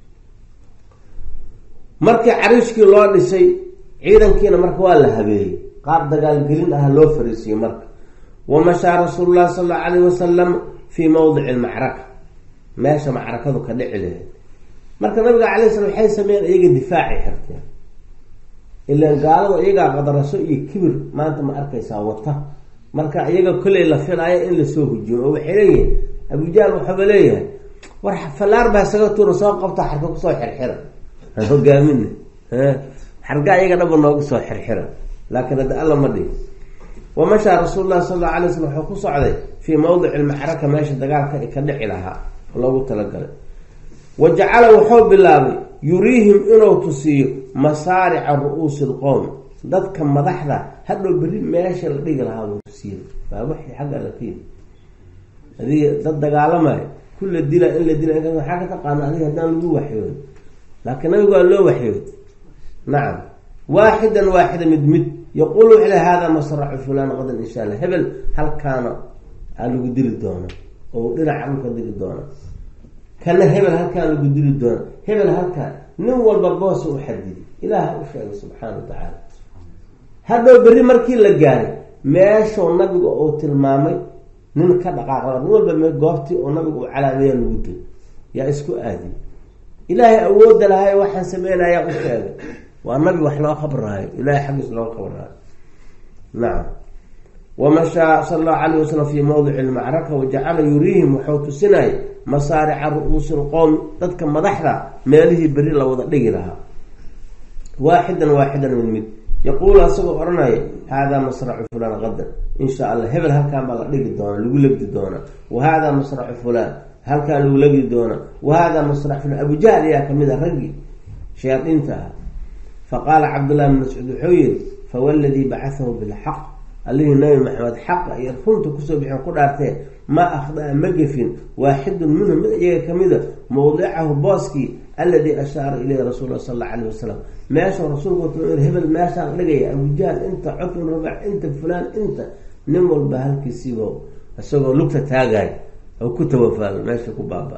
markii cariishkii loo dhisay ciidankiina marka waa la habeeyey qaar dagaalgelin ah loo fariisiyey marka wamashaa rasuulu llahi sala allau alayh wasalam fii mawdici almacraka meesha macrakadu ka dhici lahayd marka nabiga calay slam waxay sameeyeen iyaga difaacay xirteen ilaan gaalada iyagaa qadaraso iyo kibir maanta ma arkaysaa wata marka iyaga kolley la filaayo in lasoo hujiyo oo waxay leeyihin abujahl waxaaba leeyahay war fallaar baa isaga tuura soo qabta xarka kusoo xirxira aan hogaamina xarga iyaga dhaba noogu soo xirxira laakiin hadda alla ma dhihi wamashaa rasuul lahi sal alla alay slam wuxuu ku socday fii mawdici lmacraka meesha dagaalka ka dhici lahaa loogu talagalay wa jacala wuxuu bilaabay yuriihim inuu tusiiyo masaarica ru-uusi lqowm dadka madaxda hadhow berri meesha la dhigi lahaa buu tusiiya waa waxii xagga alla ka yimi adiga dad dagaalamayo kulla dila in la dila waxaa ka taqaana adiga haddaan lagu waxyoodo laakiin nabigu waa loo waxyooday nacam waaxidan waaxida mid mid yaquul wuxuu le hada masracu fulan qadan insha allah hebel halkaana aa lagu dili doona oo dhinaca dhulka dili doona kana hebel halkaan lagu dili doona hebel halkaan nin walba boosa u xadidi ilaaha u sheegay subxaana wa tacaala hadhow berri markii la gaaray meeshuu nabiga uu tilmaamay nin ka dhaqaaqda nin walba m goobtii oo nabiga uu calaameeya lagu dil yaa isku aadiy ilaahay awooda lahay waxaan sameynayaa u sheegay waa nabi wax loo qabraayo ilahay xaggiis loo qabraayo nacam wamashaa sala allahu alayh wasalam fii mawdici lmacraka wajacala yuriihim wuxuu tusinayay masaarica ru-uusi lqowmi dadka madaxda meelihii beri la wada dhigi lahaa waaxidan waaxidan mid mid yaquulu asagoo odhanaya haadaa masracu fulaan qadan insha allah hebel halkaan baa la dhigi doona lagu legdi doona wa haadaa masracu fulaan halkaan lagu legdi doona wa haadaa masracu fulaan abujahl ayaa kamid a raggii shayaadiinta ah faqaala cabdullahi bn mascuud wuxuu yihi fawaladii bacathahu bilxaq allihii nabi maxamed xaqa iyo runta kusoo bixin ku dhaartee ma akhdaa ma gefin waaxidun minhum mid iyaga kamida mawdicahu booskii alladii ashaara ilayhi rasuul sal alla alayh wasalam meeshuu rasuulku wata hebel meeshaan dhigaya abujahl inta cutun rabac inta fulaan inta nin walba halkiisiiba isagoo lugta taagayo oo ku tawafaalo meesha ku baaba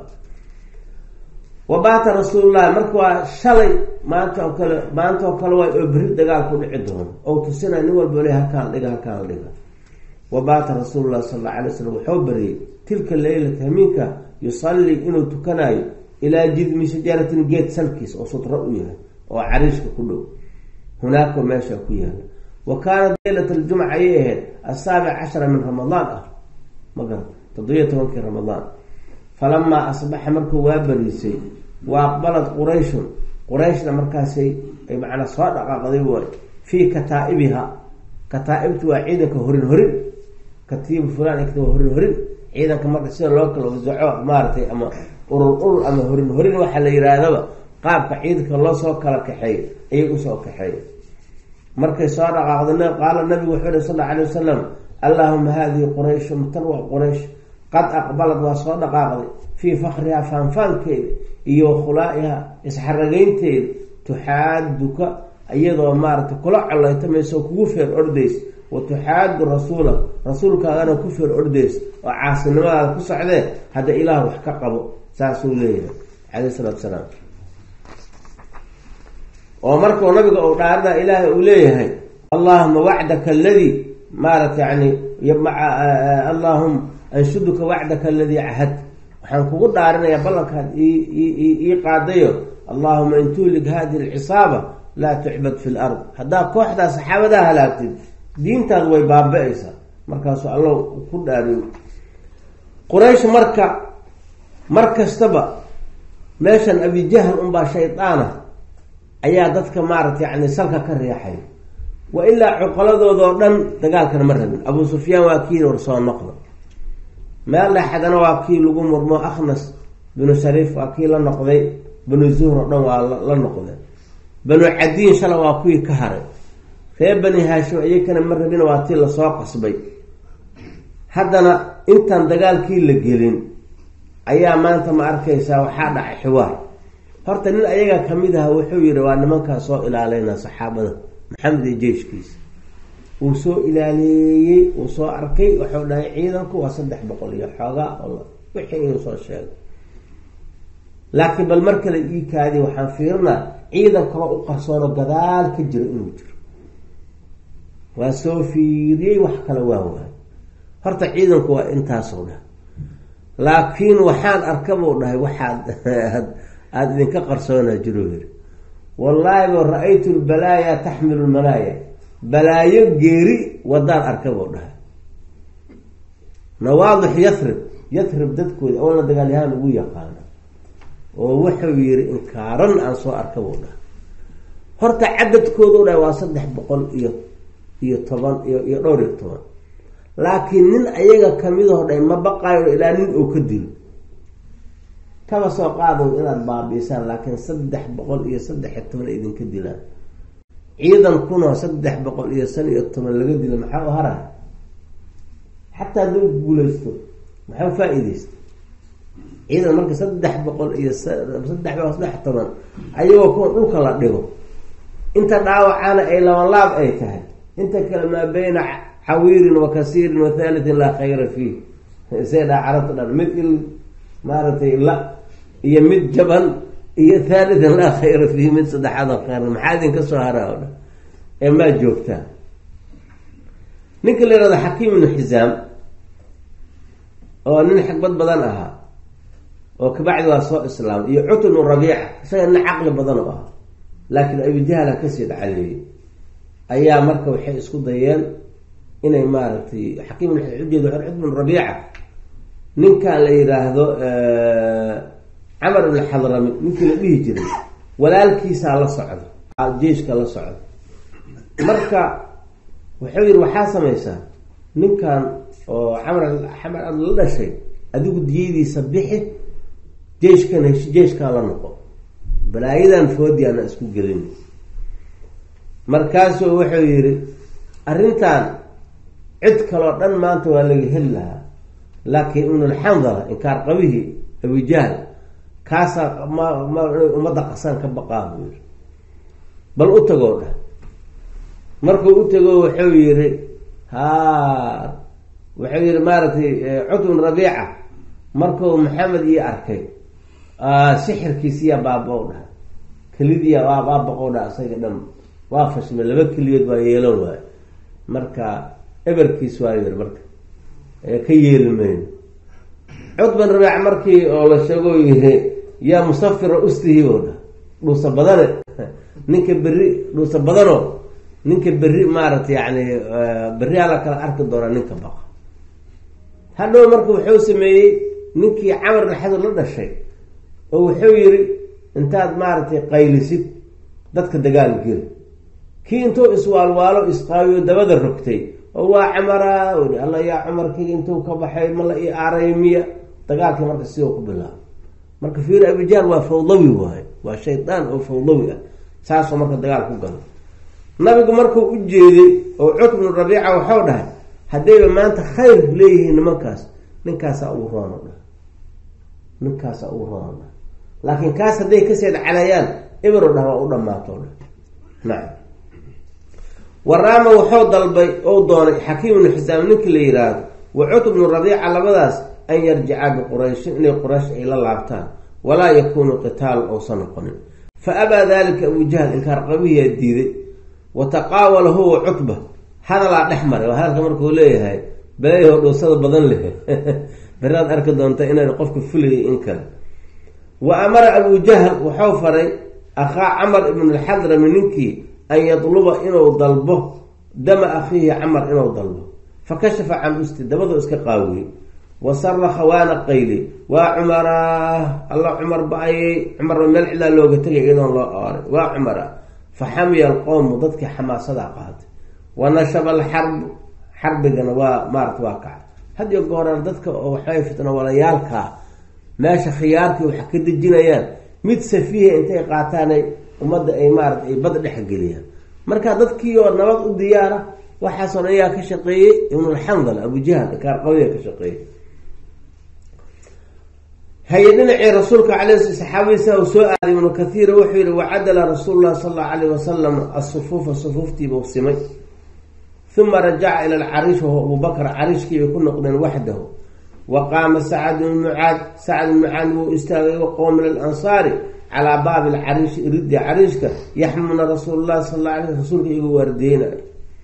wabaata rasuulullahi marka waa shalay maanta oo kale maanta oo kale waay oo beri dagaal ku dhici doono oo tusina nin walba le halkaan dhiga halkaan dhiga wabaata rasuulullahi sal alla alay slam wuxuu bariyey tilka leylata hamiinka yusallii inuu tukanayo ilaa jidmi shajaratin geed salkiis oo sudro u yahay oo cariishka ku dhow hunaaka meesha ku yaala wa kaanat leylat aljumca ayay ahayd asaabic cashara min ramadaan ah ma garan toddobiyo tobankii ramadaan falamaa asbaxa markuu waa bariisay wa aqbalat qurayshun qurayshna markaasay ay macnaa soo dhaqaaqday waay fii kataa-ibiha kataa-ibtu waa ciidanka horin horin katiibu fulan waa horin horin ciidanka marka sida loo kala wasaco maaratay ama urur urur ama horin horin waxaa la yihaahdaba qaabka ciidanka loo soo kala kaxeey ayay usoo kaxeey markay soo dhaqaaqda qaala nabigu wuxuu yihi sal alla alay wasalam allahuma hadihi qurayshun tan waa quraysh qad aqbalad waa soo dhaqaaqday fii fakriha faanfaankeeda iyo khulaa-iha isxaragaynteeda tuxaaduka iyadoo maaragtay kula coleytamayso kugu feer ordays wa tuxaadu rasuula rasuulkaagana ku feer ordays oo caasinimadaada ku socdee hadda ilaah wax ka qabo saasuu leeyahay caleyh isalaatu salaam oo markuu nabiga uu dhaarada ilaahay uu leeyahay allahuma wacdaka aladii maarata yani allahuma anshuduka wacdaka aladii cahad waxaan kugu dhaarinayaa ballankaad ii qaadayo allahuma in tuhlig hadihi alcisaaba laa tucbad fi lard haddaa kooxdaa saxaabadaa halaagtid diintaadu way baaba-aysaa markaasuu allow ku dhaariyo quraysh marka mar kastaba meeshan abijahl unbaa shaydaana ayaa dadka maarata yani salka ka riixay wa ilaa cuqaladoodao dhan dagaalkana ma rabin abu sufyaan waa kii war soo noqda meel dhexadana waa kii lagu murmo akhnas binu shariif waa kii la noqday banu zuhr oo dhan waa la noqday banu cadiin shala waa kuwii ka haray reer bani haashim iyakana ma rabin waa tii lasoo qasbay haddana intaan dagaalkii la gelin ayaa maanta ma arkaysaa waxaa dhacay xiwaar horta nin ayaga kamid aha wuxuu yihi waa nimankaa soo ilaaleyna saxaabada maxamed iyo jeyshkiisa uu soo ilaaleeyey uu soo arkay wuxuu dhahay ciidanku waa saddex boqol iyo xoogaa wixii inuu soo sheegay laakiin bal mar kale ii kaadi waxaan fiirinaa ciidan kaloo u qarsoono gadaal ka jiro inuu jiro waa soo fiiriyey wax kale waa waay horta ciidanku waa intaasoo dhah laakiin waxaan arka buu dhahay waxaad aada idinka qarsoonaa jiro yiri wallaahi bo ra-aytu lbalaaya taxmilu lmalaaya balaayo geeri wadaan arka buu dhahay nawaadix yathrib yathrib dadkooda oona dagaalyahaan ugu yaqaana oo wuxuu yihi inkaaran aan soo arka buu dhahay horta cadadkooda u dhahay waa saddex boqol iyo iyo toban iyo iyo dhowr iyo toban laakiin nin ayaga kamidaho dhay ma baqaayo ilaa nin oo ka dilo kaba soo qaado inaad baabiisaan laakiin saddex boqol iyo saddex iyo toban idinka dilaan ciidan kunoo saddex boqol iyo shan iyo toban laga dila maxaa u haray xataa hadduu guulaysto maxaa faa-ideysta ciidan marka saddex boqol iyo saddex boqol saddex toban ayagoo kuwa dhulka la dhigo inta dhaawacaana ay labanlaab ay tahay inta kale maa bayna cawiirin wa kasiirin wa thalithin laa khayra fiih say dhaa carabta dhan mid il maaragtay la iyo mid jaban iyo thalithan laa khayra fiihi mid saddexaadoo khayra maxaa idinka soo haraa o dhan ee maa joogtaa ninka la yihahdo xakiim ibnu xisaam oo nin xagbad badan ahaa oo kabacdi waa soo islaamay iyo cutb ibnu rabiica isaga nin caqli badan oo ahaa laakiin abijahla kasii dhacaleeyey ayaa marka waxay isku dayeen inay maaragtay xakiim ujeed cutb ibnu rabiica ninkan la yidhaahdo camar ibn xadrami ninkii la dhihi jiray walaalkiisaa la socda jeiska la socda marka wuxuu yihi waxaa samaysaa ninkan oo camar xamar ad la dhashay adigu diyadiisa bixi jeishkan heshi jeishkaa la noqo balaayadan foodiana isku gelin markaasuu wuxuu yihi arrintan cid kaloo dhan maanta waa laga heli lahaa laakiin ibnulxandala inkaar qabihii abijahl kaasaa ma ma ummadda qasaan ka baqaa buu yihi bal u tagoo dhah markuu u tago wuxuu yihi ha wuxuu yihi maaragtay cutbun rabiica markuu maxamed ii arkay sixirkiisiyaa baaba o dhaha kelidiya waa baabaqo dhaha isaga dhan waa fashme laba keliyood waa yeelan waayo marka eberkiis waa yiri marka ka yeeli mayno cutban rabiic markii oo la sheego yihi yaa musafira ustihi oo dhaha dhuusa badane ninka berri dhuusa badano ninka berri maaragtay yani berri ala kala arki doonaa ninka baqa hadhow marka wuxuu sameeyey ninkii camar dhaxadu la dhashay oo wuxuu yiri intaad maaragtay qaylisid dadka dagaal geli kii intuu iswaalwaalo isqaawiyo dabada rogtay oo waa camara i alla yaa cumarkii intuu ka baxay ma la ii aaray miya dagaalkii marka sidoo ku bilaabo marka fiir abijaal waa fawdawi waayo waa shaydaan oo fawdawi ah saasoo marka dagaal ku galo nabigu markuu u jeeday oo cutb bnu rabiica waxau dhahay haddayba maanta khayr leeyihiin nimankaas ninkaasaa ugu roono dhah ninkaasaa ugu roono dhah laakiin kaas hadday kaseed calayaan ibro dhah waa u dhammaato dhah nacam waraama wuxuu dalbay ou doonay xakiim ibnu xisaam ninkii la yidhaahdo wa cutb bnu rabiica labadaas an yarjicaa biqurayshin inay quraysh ay la laabtaan walaa yakuunu qitaal ousan noqonin fa abaa dalika abujahl inkaar qabihiyaa diiday wa taqaawala huwa cutba hadalaa dhex maray waa hadalka markuu leeyahay baleyaho dhuusada badan leh beraad arki doonta inaan qofka fulayay in kale wa amara abu jahl wuxuu faray akhaa camar ibn alxadrami ninkii an yadluba inuu dalbo dama akhiihi camar inuu dalbo fa kashafa can usti dabadoo iska qaawiyey wa saraka waana qayli waa cumara alla cumar ba-ayay cumarba meel cidlaa looga tegay iyadoon loo ooray waa cumara fa xamiya alqowmu dadkii xamaasadaa qaatay wa nashaba alxarbu xarbigana waa maarata waa kaca hadiyo gooraan dadka oo waxbay fitno walayaalkaa meesha khiyaarkii waxa ka dejinayaan mid safiiha intay qaataanay ummadda ay maarata ay bad dhexgeliyaan marka dadkii oo nabad u diyaara waxaasoo dhan ayaa ka shaqeeyey ibnulxandal abujahl kaarqawiya ka shaqeeyey haye dhinacii rasuulka alay saxaabadiisa u soo aaday ibnu kathiir wuxuu yihi wacadala rasuulu llahi sal allau alayh wasalam asufuufa sufuuftiibuu simay uma rajaca ila alcariish wahuwa abubakr cariishkiibay ku noqdeen waxdahu wa qaama sacad bnu mucaad sacad bnu mucaad wuu istaagay waqow min alansaari calaa baabi alcariishi iridii cariishka yaxmuna rasuul llahi sal alla alay rasuulka igu waardeynayo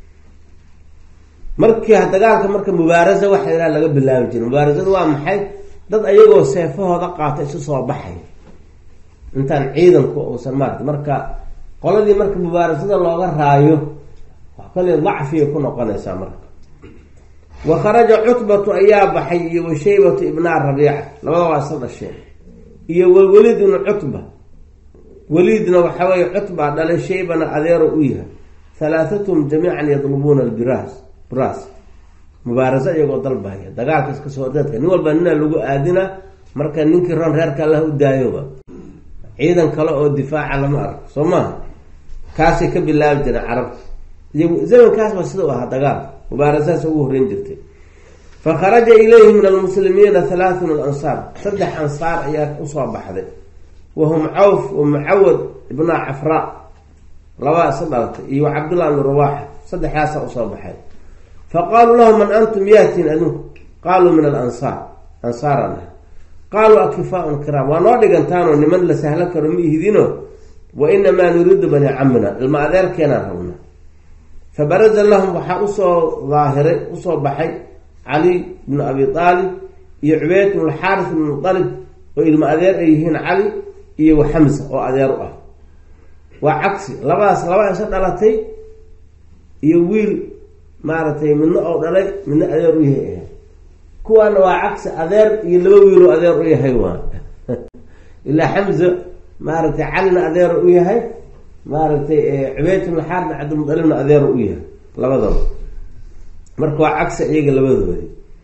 markii dagaalka marka mubaarasa waxa ilaha laga bilaabi jiray mubaarasadu waa maxay dad ayagoo seefahooda qaata isu soo baxay intaan ciidanku uusan maarata marka qoladii marka mubaarasada looga raayo kale dacfiyay ku noqonaysaa marka wa kharaja cutbatu ayaa baxay iyo wa shaybatu ibnaa rabiica labada waa isla dhasheen iyo walwaliid ibnu cutba waliidna waxa weye cutbaa dhalay shaybana adeero u yahay halaathatuhum jamiican yadlubuuna albiraas biraas mubaarasa iyagoo dalbaya dagaalka iska soo hordeedka nin walba nina lagu aadina marka ninkii ron reerka allah u daayoba ciidan kale oo difaaca lama arko soo maaha kaasay ka bilaabi jireen carabta iyo zamankaasba sida u ahaa dagaal mubaarasaas ugu horreyn jirtay fa kharaja ilayhi min almuslimiina halaathun alansaar saddex ansaar ayaa usoo baxday wahum cawf wa mucawad ibna cafraa labaa isa dhalatay iyo cabdullah ibnu rawaaxa saddexdaasa usoo baxay fa qaaluu lahu man antum yaatiin adinku qaaluu min alansaar ansaaran ah qaaluu akifaaun kiraam waa noo dhigantaanoo niman la sahlo karo ma ihidino wa inamaa nuriidu bani camina ilma adeerkeenaan rabna fa baraza lahum waxaa usoo daahiray usoo baxay cali bnu abi aalib iyo cubeyd bnu lxaaris bnu mualib oo ilma adeer ay yihiin cali iyo wa xamsa oo adeer u ah waa cagsi labadaas laba isa dhalatay iyo wiil maaragtay midna oo dhalay midna adeer u yahay ahay kuwaana waa cagsi adeer iyo laba wiiloo adeer u yahay waa ilaa xamza maaragtay calina adeer u yahay maaragtay cubeyd bnu xaaris cabdilmualibna adeer u yahay labadaba marka waa cagsi iyaga labadooda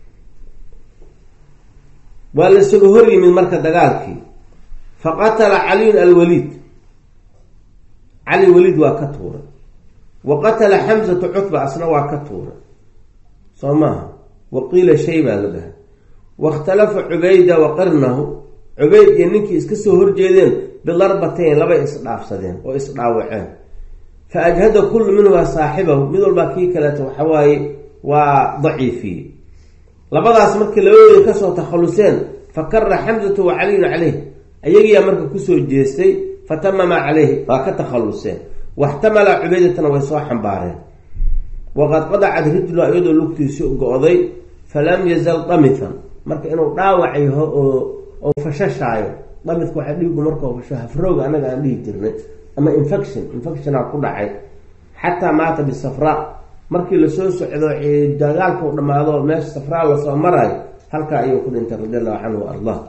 waa la isaga hor yimid marka dagaalkii fa qatala caliyun alwaliid cali waliid waa ka tuuray wa qatala xamsatu cutba asna waa ka tuuray soo maaha wa qiila shay baa la dhahay wakhtalafa cubayda wa qarnahu cubayd iyo ninkii iska soo horjeedeen bidarbatayn labay isdhaafsadeen oo isdhaawaceen fa ajhada kullu minhumaa saaxibahu mid walbaa kii kaleeto waxawaaye waa daciifiyey labadaas markii labadooda kasoo takhaluseen fa kara xamsatu wa caliyun caleyh ayagiyaa marka kusoo jeestay fatamama caleyhi waa ka takhaluseen waxtamala cubeydatana way soo xambaareen waqad qadacad rijlu iyadoo lugtiisi go-day falam yazal damithan marka inuu dhaawac yaho oo oo fashashaayo damidka waxaa dhiigu markao fasho hafrooga anaga aan dhihi jirnay ama infection infectiona ku dhacay xataa maata bisafraa markii lasoo socdo dagaalka u dhamaado meesha safraa lasoo marayo halkaa ayuu ku dhintay radi allahu canhu wa ardah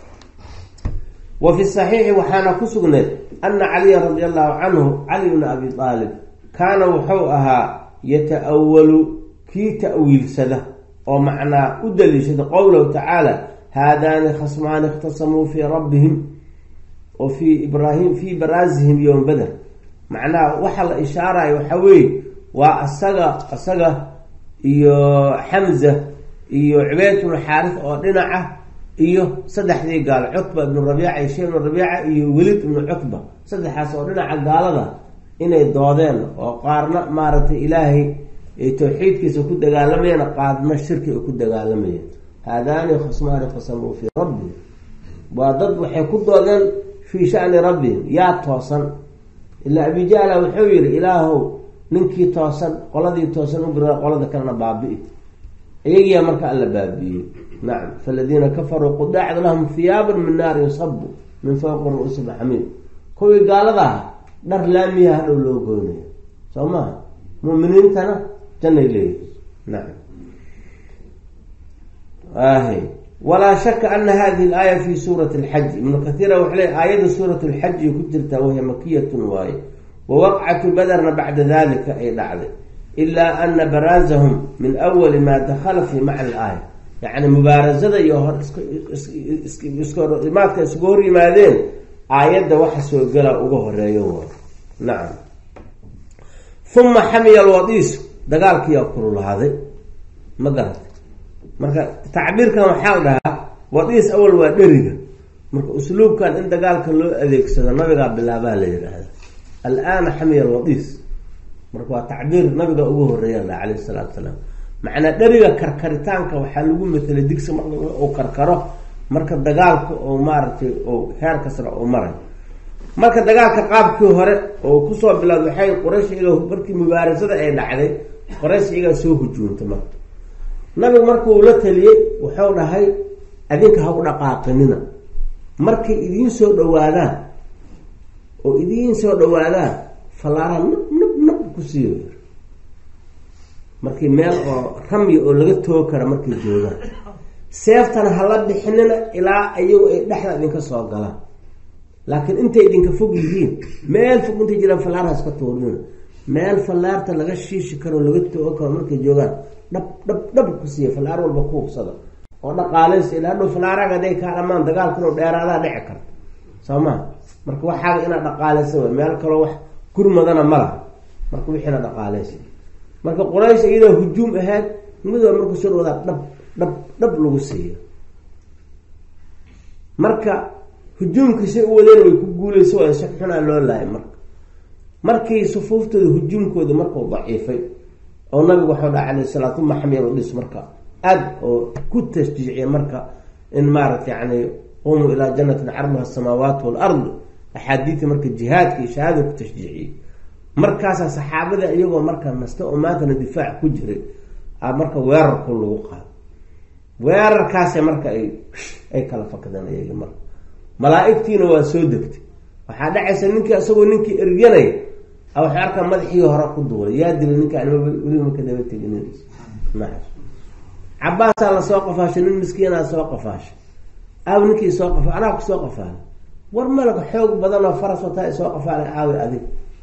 wa fi saxiixi waxaana ku sugneed ana caliya radi allahu canhu cali bna abi aalib kaana wuxuu ahaa yata-awalu kii ta-wiilsada oo macnaa u daliishada qowlahu tacaala haadaani khasmaani ikhtasamuu fii rabbihim oo fii ibraahim fii baraasihim yowm beder macnaha waxa la ishaarayo waxaa weeye waa asaga asaga iyo xamza iyo cubeyd bnu xaaris oo dhinaca iyo saddexdii gaal cutba ibnu rabiica iyo shee ibnu rabiica iyo welid ibnu cutba saddexaas oo dhinaca gaalada inay doodeen oo qaarna maaragtay ilaahay tawxiidkiisa ku dagaalamayeen qaarna shirki ay ku dagaalamayeen haadaani khasmaani qasamuu fii rabbihim waa dad waxay ku doodeen fii shani rabbihim yaa toosan ilaa abijahla wuxuu yihi ilaahow ninkii toosan qoladii toosan u gira qolada kalena baabi-i iyagiyaa marka alla baabi'iyey nacam faladiina kafaruu qudacad lahum hiyaaban min naari yusabu min fowqi ru-uusihim xamiid kuwii gaalada aha dhar laamiya hadhow loo goynaya soo maha muminiintana jannay leeyihi nacam ahy walaa shaka ana hadihi alaaya fi suurati alxaji ibnu kathiira wuxuu leey aayadda suurat lxaji ku jirtaa wahiya makiyatun waaye wa waqcatu baderna bacda dalika ay dhacday ilaa ana baraazahum min awali maa dakhala fi macna alaaya yacni mubaarasada iyo hor iskaimaadka isugu hor yimaadeen aayadda waxa soo gala uga horeeyo waay nacam uma xamiya alwadiisu dagaalkiiyaa kululaaday ma garatay marka tacbiirkan waxaa la dhahaa wadiis awal waa dheriga marka usluubkan in dagaalka loo adeegsado nabigaa bilaabaa la yidhaahda alaana xamiya alwadiis marka waa tacbiir nabiga ugu horeeya la calayhi salaatu salaam macnaa dheriga karkaritaanka waxaa lagu matelay digsi marka uu karkaro marka dagaalka oo maaragtay oo heer kasra oo maray marka dagaalka qaabkii hore oo kusoo bilaad waxay quraysh iyaga markii mubaarasada ay dhacday quraysh iyagaa soo hujuuntay marka nabigu markuu la taliyey wuxuu dhahay adinka ha u dhaqaaqinina markay idiin soo dhawaadaan oo idiin soo dhawaadaan fallaaraha nab nab nab ku siiyo markii meel oo ramyi oo laga toogi kara markay joogaan seeftana hala bixinina ilaa iyagu ay dhexda idinka soo galaan laakiin intay idinka fog yihiin meel fog intay jiraan fallaarha iska tuurina meel fallaarta laga shiishi karo laga toogi karo markay joogaan dhab dhab dhab ku siiya fallaar walba ku hubsada oo dhaqaaleysa ilaa dhow fallaaraga haday kaa dhamaan dagaalka inuu dheeraadaa dhici karta soo maa marka waxaaga inaad dhaqaaleysa way meel kaloo wax gurmadana ma laha marka wixiina dhaqaaleysa marka quraysh iyadoo hujuum ahayd midoo marku soo dhawdaa dhab dhab dhab lagu siiyo marka hujuumkiisay u wadeen way ku guuleysa waa si xunaa loo laayay marka markii sufuuftooda hujuumkooda markuu daciifay oo nabigu waxau dhaha alayh salaat uma xamyal dhis marka aad oo ku tashjiiciya marka in maarata yani qumuu ilaa jannatin carduha asamaawaat walard axaadiida marka jihaadka iyo shahaada ku tashjiiciyey markaasaa saxaabada iyagoo marka nasta oo maantana difaac ku jiray a marka weerarku lagu qaado weerarkaasa marka ay ay kala fakadeen iyagi marka malaa-igtiina waa soo degtay waxaa dhacaysa ninkii isagoo ninkii eryanaya a waxay arkaa madaxii hore ku duulay yaa dilay ninkaan weliba maka daba tegin cabaasaa lasoo qafaashay nin miskiinaa soo qafaashay aaw ninkii soo qafa anaa ku soo qafaalay war malaga xoog badan oo faras wataa soo qafaalay aawi adig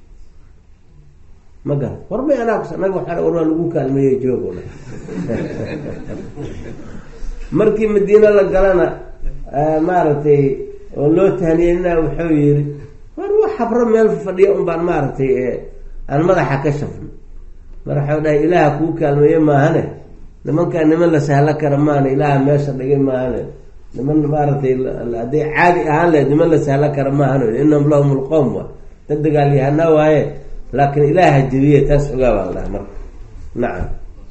ma garan warbay anaa kus naga waa war waa lagu kaalmeeyey joogo markii madiina la galana maaragtay oo loo tahniyeyna wuxuu yiri war wa xabro meel fadhiya un baan maaragtay aan madaxa ka shafno mar waxau dhahay ilaaha kuu kaalmeeye maahane nimankaa niman la sahlo kara maahane ilaaha meesha dhigay maahane niman maaragtay hadday caadi ahaan lahayd niman la sahlo kara maahane inahum lahum lqowm wa dad dagaalyahana waaye laakiin ilaaha jebiye taas ogaa baa la dhaha marka nacam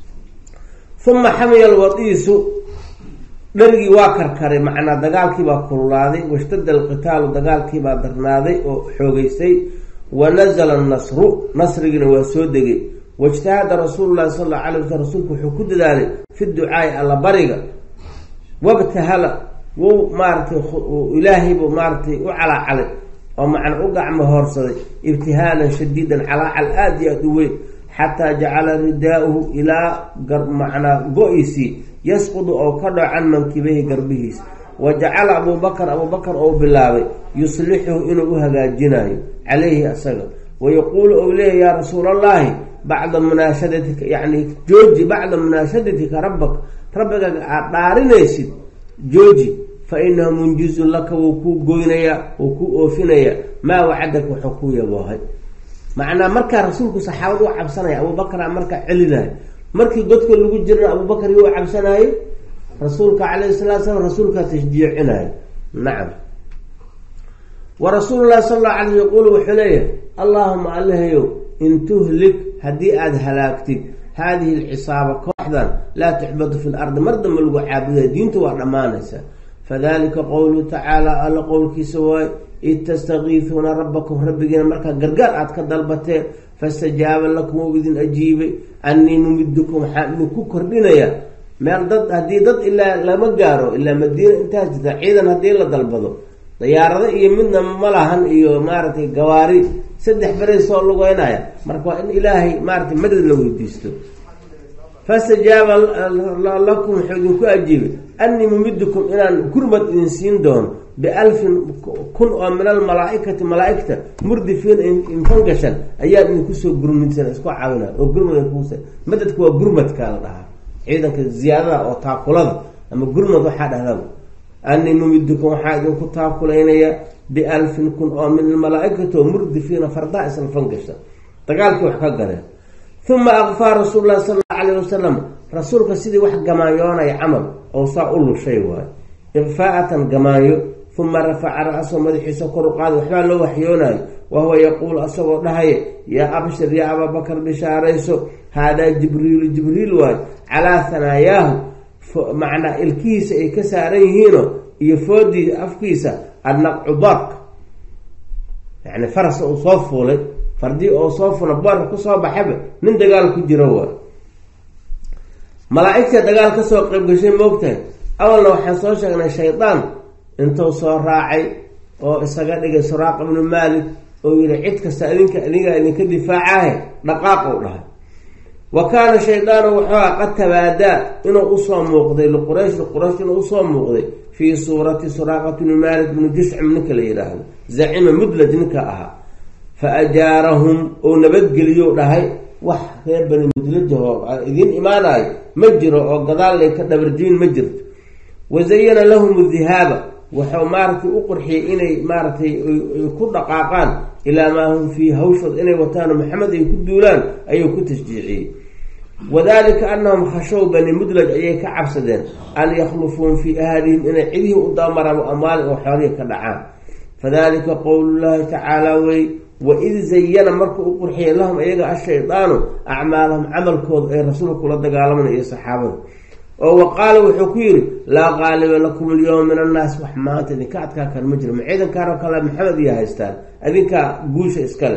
uma xamiya alwadiisu dharigii waa karkaray macnaa dagaalkiibaa kululaaday washtada alqitaalu dagaalkiibaa darnaaday oo xoogeystay wa nazala annasru nasrigiina waa soo degay waijtahada rasuulu llahi sal alla alay waslam rasuulku wuxuu ku dadaalay fi ducaai alla bariga wabtahala wou maaratay ilaahaybu maaratay u calaacalay oo macna u gacmo hoorsaday ibtihaalan shadiidan calaacal aada iyo aada u weyn xataa jacala ridaa-uhu ilaa macnaa go-isii yasqudu oo ka dhaco can mankibayhi garbihiis wa jacala abuubakar abuubakar ou bilaabay yuslixuhu inuu u hagaajinayo calayhi asaga wayaquulu ou leeyahy yaa rasuul allahi bacda munaashadatika yacni jooji bacda munaashadatika rabbak rabbigaaga aada dhaarinaysid jooji fa inahu munjizun laka wuu kuu goynayaa wuu kuu oofinayaa maa wacadaka wuxuu kuu yaboohay macnaa markaa rasuulku saxaabada u cabsanaya abuubakraa markaa celinayo markii godka lagu jirna abuubakar iyo u cabsanaayo rasuulka calayhi salatu slam rasuulkaa tashjiicinayo nacam wa rasuulu llahi sala allahu alayh yaquulu wuxuu leeyahay allaahuma allahayow in tuhlik haddii aada halaagtid haadihi alcisaaba kooxdan laa tuxbadu fi lardi mar damba lagu caabuday diintu waa dhammaanaysaa fadalika qowluhu tacaala alla qowlkiisa waaye id tastakiisuuna rabbakum rabbigiina markaa gargaar aad ka dalbateen fastajaaba lakum ou idin ajiibay annii numidukum waxaan idinku kordhinayaa meel dad haddii dad ilaa lama gaaro ilaa madiina intaas jirta ciidan haddii la dalbado dayaarado iyo midna ma lahan iyo maaragtay gawaari saddex beray soo lugeynaya marka waa in ilaahay maaratay madad la weydiisto fastajaaba lakum wuxuu idinku ajiibay annii mumidukum inaan gurmad idin siin doono bialfin kun oo min almalaaikati malaaigta murdifiin infangashan ayaa idinkusoo gurmidsan isku caawina oo gurmad kusa madadka waa gurmadka la dhahaa ciidanka ziyaadada oo taakulada ama gurmad waxaa dhahdaa annii mumidukum waxaa idinku taakulaynaya bialfin kun oo min almalaaikati oo murdifiina fardaa isla fangashan dagaalkii wax ka galeen uma akfaa rasuul lahi sala allau alayh wasalam rasuulka sidii wax gamaanyoonaya camal oo saa u lushay waayo ikfaa'atan gamaanyo uma rafaca ra-sahu madaxiisa kor u qaaday waxbaa loo waxyoonayo wahuwa yaquulu asagoo dhahaya yaa abshir yaa abaabakar bishaarayso haadaa jibriilu jibriil waayo calaa hanaayaahu macnaa ilkihiisa ay ka saaran yihiino iyo foodii afkiisa annaqcu bark yani faras uu soo fuulay fardii oo soo fula boorka kusoo baxaba nin dagaal ku jiro waa malaa-igta dagaal kasoo qayb gashay moogtahay awalna waxaan soo sheegnay shaydaan intuu soo raacay oo isaga dhigay suraaqa ibnu maalik oo yihi cid kasta adinka adingaa idinka difaacahe dhaqaaq ou dhahay wa kaana shaydaanu wuxuu qad tabaadaa inuu usoo muuqday liquraysh liquraysh inuu usoo muuqday fii suurati suraaqati bni maalik bni juscim ninka la yidhaahdo zacima mudlaj ninka ahaa fa ajaarahum ou nabadgeliyo dhahay wax reer bani mudlajahoo idiin imaanayo ma jiro oo gadaallay ka dhabarjiin ma jirto wazayana lahum dihaaba wuxuu maaragtay u qurxiyey inay maaragtay ku dhaqaaqaan ilaa maa hum fii hawshood inay wataano maxamed ay ku duulaan ayuu ku tashjiiciyey wadalika anahum khashow bani mudlaj ayay ka cabsadeen an yakhlufuun fii ahlihim inay cidihii u damaraan amaalin oo xoolihii ka dhacaan fadalika qowlullahi tacaala wey waid zayana markuu u qurxiyay lahum iyaga ashaydaanu acmaalahum camalkooda ay rasuulka kula dagaalaman iyo saxaabada oo wa qaala wuxuu ku yidhi laa qaaliba lakum alyowma min annaas wax maanta idinka adkaa kan ma jiro ma ciidankaanoo kale maxamed iyo haystaan adinkaa guusha iskale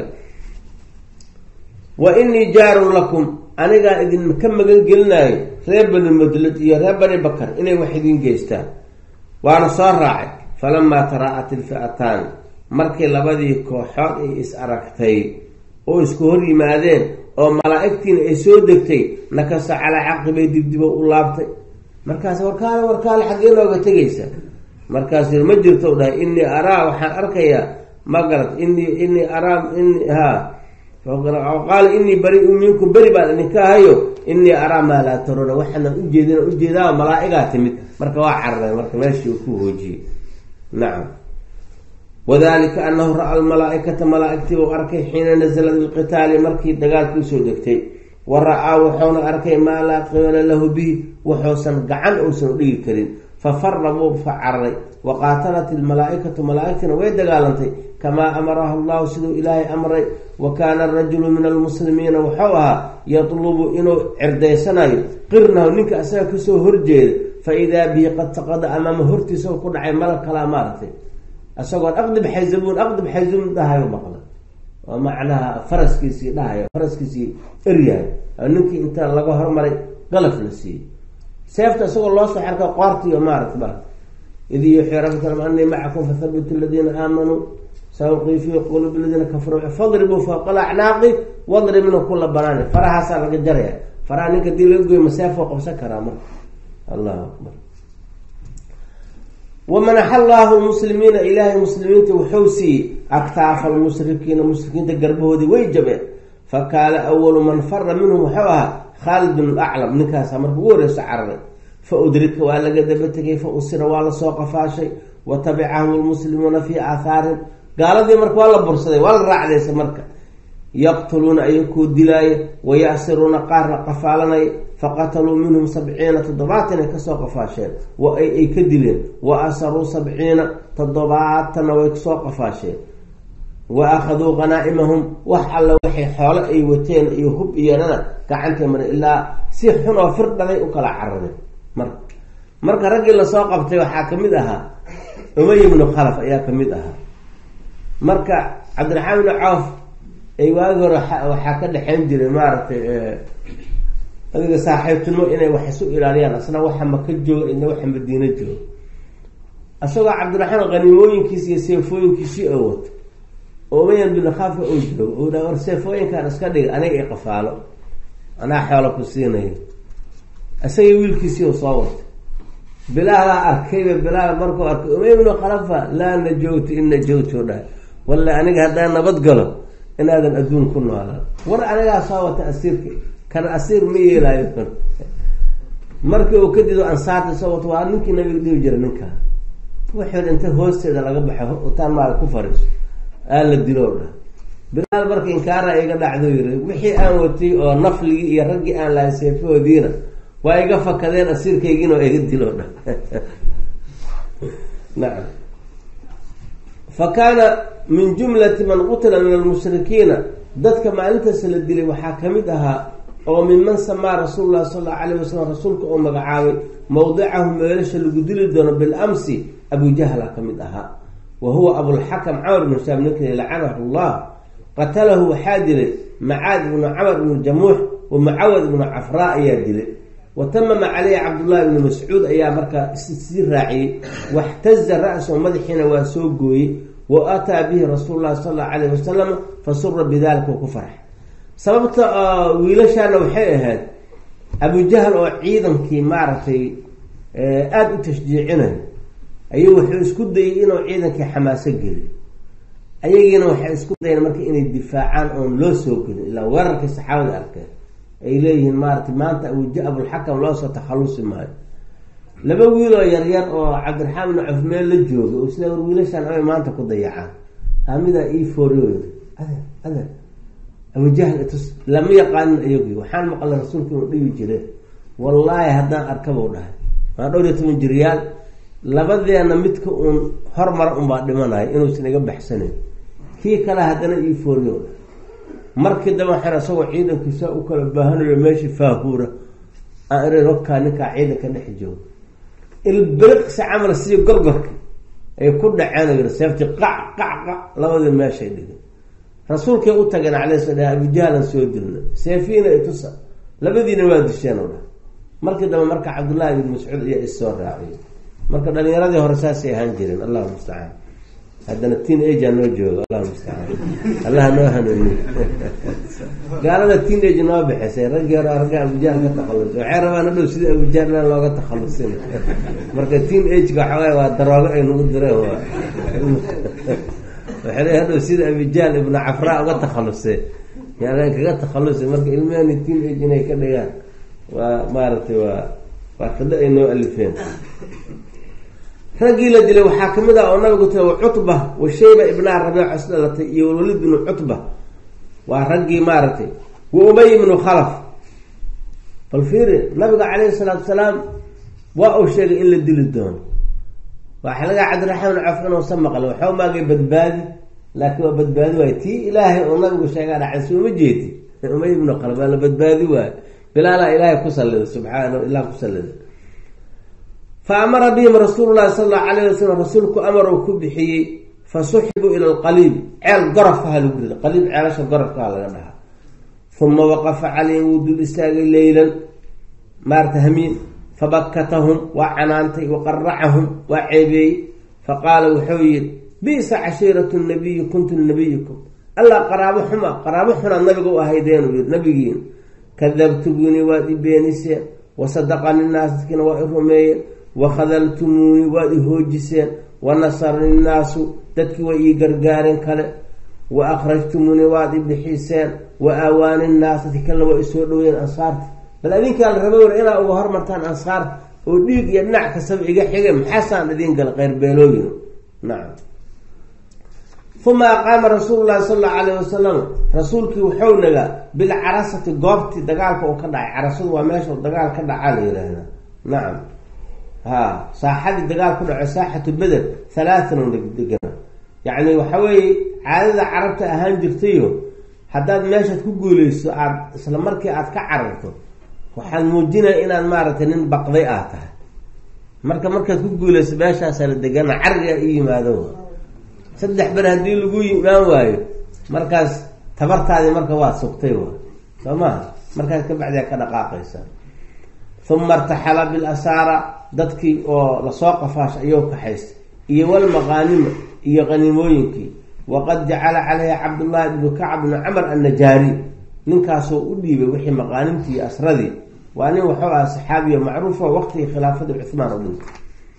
wa inii jaarun lakum anigaa idinka magan gelinaayo reer bani mudlad iyo reer bani bakar inay wax idiin geystaan waana soo raacay falamaa taraa'at ilfi'ataan markii labadii kooxood ay is aragtay oo isku hor yimaadeen oo malaa'igtiina ay soo degtay nakasa calaa caqibay dibdibo u laabtay markaas warkaale warkaale xaggee nooga tegaysa markaas ma jirto dhahay inii araa waxaan arkayaa ma garat inii inii araa in ha qaala inii bari-u minkum beri baan idinka ahayo inii araa maa laa taruuna waxaana ujeedin ujeedaa malaa'igaa timid marka waa carareen marka meeshii uu ku hoojiyey nacam wadalika anahu ra-a almalaaikata malaaigtii uu arkay xiina nazala bilqitaali markii dagaalkii usoo degtay wa ra-aa wuxuuna arkay maa laa qibala lahu bihi wuxuusan gacan uusan udhigi karin fa fara wuu fa cararay wa qaatalat ilmalaaikatu malaaigtina way dagaalantay kamaa amarahu allahu siduu ilaahay amray wa kaana arajulu min almuslimiina wuxuu ahaa yatlubu inuu cirdaysanayo qirnahu ninka asaga kasoo horjeeda fa idaa bihi qad saqada amaama hortiisa ku dhacay malag kalaa maaragtay isagoon aqdib xayzabuun aqdib xayzabuun dhahayo maqla oo macnaha faraskiisii dhahayo faraskiisii eryahay ninkii inta laga hormaray qalaf la siiyey seefta isagoo loo soo xarka qoortiiyo maarata ba id yuuxii rabbikum anii macakum fathabitu aladiina aamanuu sauqii fii quluubi aladiina kafaruu fadribuu fawqa alacnaaqi wadribna kula banaani farahaasaa laga jaraya faraha ninka dii laga goy ma seef oo qabsan karaa marka allahu akbar wamanaxa allaahu lmuslimiina ilaahay muslimiinta wuxuu siiyey aktaafa almushrikiina mushrikiinta garbahoodii way jabeen fa kaana awalu man fara minhum wuxuu ahaa khaalid bin laclam ninkaasa marka ugu horeyso cararay fa udrika waa laga daba tegay fa usira waa lasoo qafaashay wa tabicahum lmuslimuuna fii aathaarihim gaaladii marka waa la bursaday waa la raacdaysa marka yaqtuluuna ayakoo dilaaya wayasiruuna qaarna qafaalanaya faqataluu minhum sabciina toddobaatan ay kasoo qafaasheen ay ka dileen wa asaruu sabciina toddobaatanna way kasoo qafaasheen wa akhaduu qanaa'imahum wax alla waxay xoolo ay wateen iyo hub iyonana gacantay mara ilaa si xun oo firdhaday u kala carareen marka marka raggii lasoo qabtay waxaa kamid ahaa umay ibnu khalaf ayaa kamid ahaa marka cabdiraxmaan ibnu cawf ay waagi hore waxaa ka dhexeyn jiray maaragtay adiga saaxiibtinimo inay wax isu ilaaliyaan asna waxa maka jooga idna waxa madiino jooga isagoo cabdiraxmaan qaniimooyinkiisi iyo seefooyinkiisii oo wato oo umayan bin khaafka oo joogo oo dha war seefooyinkaan iska dhiga aniga i qafaalo anaa xoola ku siinayo isagii wiilkiisii oo soo watay bilaalaa arkayba bilaal markuu arkay umay ibnu khalafa laa najowtu in najowtu dhahay walla aniga haddaan nabad galo inaadan adduun ku noolaan war anigaa soo wata asiirka kan asiir ma yeelaayo markii uu kadido ansaarta soo wato waa ninkii nabiga dhihi jira ninkaa wuxuu inta hoosteeda laga baxo utaan maal ku fariiso aa la dilo dha bilaal marka inkaara iga dhacdo yiri wixii aan watay oo nafligii iyo raggii aan lahay seefahoodiina waa iga fakadeen asiirkaygiina waa iga dilo dha nacam fa kaana min jumlati man qutila min almushrikiina dadka maalintaas la dilay waxaa kamid ahaa oo minman samaa rasuul lahi sal allau alayh wasalam rasuulka oo magacaabay mawdicahu meelasha lagu dili doono bilamsi abujahla ka mid ahaa wa huwa abulxakam camar ibnu shaab ninkii lacanahu llah qatalahu waxaa dilay macaad ibnu camar ibnu jamuux wa mucawad ibnu cafraa ayaa dilay wa tamama caleyhi cabdullahi ibnu mascuud ayaa markaa sii raaciyey waxtaza ra-so madaxiina waa soo gooyey wa ataa bihi rasuul lahi sal allau alayh wasalam fasura bidalika uu ku farxay sababta wiilashaana waxay ahayd abujahal oo ciidankii maaragtay aada u tashjiicinayo ayuu wuxuu isku dayay inuu ciidankii xamaaso geliyo ayagiina waxay isku dayeen marka inay difaacaan oon loo soo gelin ilaa weerarkii saxaabada arkeen ay leeyihiin maaratay maanta abuja abulxakam loosoo takhalusi maayo laba wiiloo yaryar oo cabdiraxmaan bin caf meel la jooga oo isla war wiilashaan amay maanta ku dayacaan hamidaa ii fooriyo adeer adeer abujahl itus lama yaqaanin ayagi waxaan maqlay rasuulka inuu dhibi jire wallaahi haddaan arkabau dhahay waa dhowr iyo toban jiryaal labadeena midka uun hormar unbaa dhimanayo inuusan iga baxsanayn kii kale haddana ii fooriyo dhahay markii daba waxaan isagoo ciidankiisa u kala baahanayo meeshii faahuura aan ira rokaa ninkaa ciidanka dhex jooga ilbiriqsi camal sidii gorgorka ay ku dhaceen yiri seefti qac qac qac labadii meeshay dhigay rasuulkay u tageen calay sla abujahlan soo dilna seefiina itusa labadiina waa disheen o dha markii dambe marka cabdullahi bin mascuud ayaa issoo raaciyay marka dhalinyaradii hore saasay ahaan jireen allahu mustacaan haddana teen age noo joogo allahu mustacaan allaha noo hanuuniy gaalada teen age noo bixisay raggii hore ragga abujahl ka takhalusay waxay rabaan hadhow sidii abujahl in looga takhalusin marka teen ageka waxawaay waa daroogo ay nagu direen waa waxay le hadhow sida abijahl ibnu cafraa uga takhalusay yaan kaga takhalusay marka ilmahani teen age inay ka dhigaan waa maaragtay waa waa qado ay noo alifeen raggii la dilay waxaa kamid ah oo nabigu tira wa cutba wa shayba ibnaa rabiic is dhalatay iyo walwalid binu cutba waa raggii maaragtay wa umay ibnu khalaf bal fiiri nabiga calayhi salaatu salaam waa uu sheegay in la dili doono waxaa laga cabdiraxmaan caf inuusan maqlin waxau maagay badbaadi laakiin waa badbaadi waayo tii ilaahay oo nabigu sheegaa dhacay sooma jeedi umay ibnu khalaf waa la badbaadi waayo bilaalaa ilaahay ku sallida subxaana ilah ku sallida fa amara bihim rasuulu llahi sala allahu alayh wasalam rasuulku amar uu ku bixiyey fa suxibuu ila lqaliib ceel gorofkaha lagu rida qaliib ceelasha gorofkaha laga dhahaa uma waqafa calayhim wuu dul istaagay leylan maarata hamiin fabakatahum waa canaantay waqaracahum waa ceebeeyey faqaala wuxuu yihi bisa cashiiratu nabiyi kuntu linabiyikum allah qaraabo xuma qaraabo xunaad nabiga u ahaydeenu yii nabigiina kadabtumuunii waad i beeniseen wasadaqani naas dadkiina waa i rumeeyeen wakhadaltumuunii waad i hoojiseen wanasarani nnaasu dadkii way ii gargaareen kale wa akhrajtumuunii waad i bixiseen wa aawaani nnaas dadki kalena waa isoo dhoweyeen ansaarta bal adinkaa la raba war inaa uga hormartaan ansaarta oo dhiig iyo dhinac kastaba iga xige maxaasaan idiin gala qeyrbeelooyin nacam uma aqaama rasuulu llahi sala allahu alayh wasalam rasuulkii wuxuu nagaa bilcarasati goobtii dagaalka uu ka dhacay carasadu waa meesha dagaal ka dhacaa la yihahda nacam ha saaxadii dagaal ku dhaco saaxatu beder halaatan degana yacni waxa weeye caadada carabta ahaan jirtayo haddaad meeshaad ku guuleyso aada isla markii aada ka cararto waxaad muujinaya inaad maaragtay nin baqday aad tahay marka markaad ku guuleyso meeshaasaa la degana carigaa i yimaado saddex ber haddii lagu imaan waayo markaas tabartaadii marka waad sugtay wa soo maha markaas kabacdiaa ka dhaqaaqaysa uma irtaxala bilasaara dadkii oo lasoo qafaasha ayou kaxaystay iyo walmaqaanima iyo qaniimooyinkii waqad jacala calayha cabdullahi ibnu kacb bnu camar annajaari ninkaasoo u dhiibay wixii maqaanimtii iyo asradii waa nin waxuu aha saxaabiyo macruufo waqtigii khilaafadii cuhmaan oo dhintay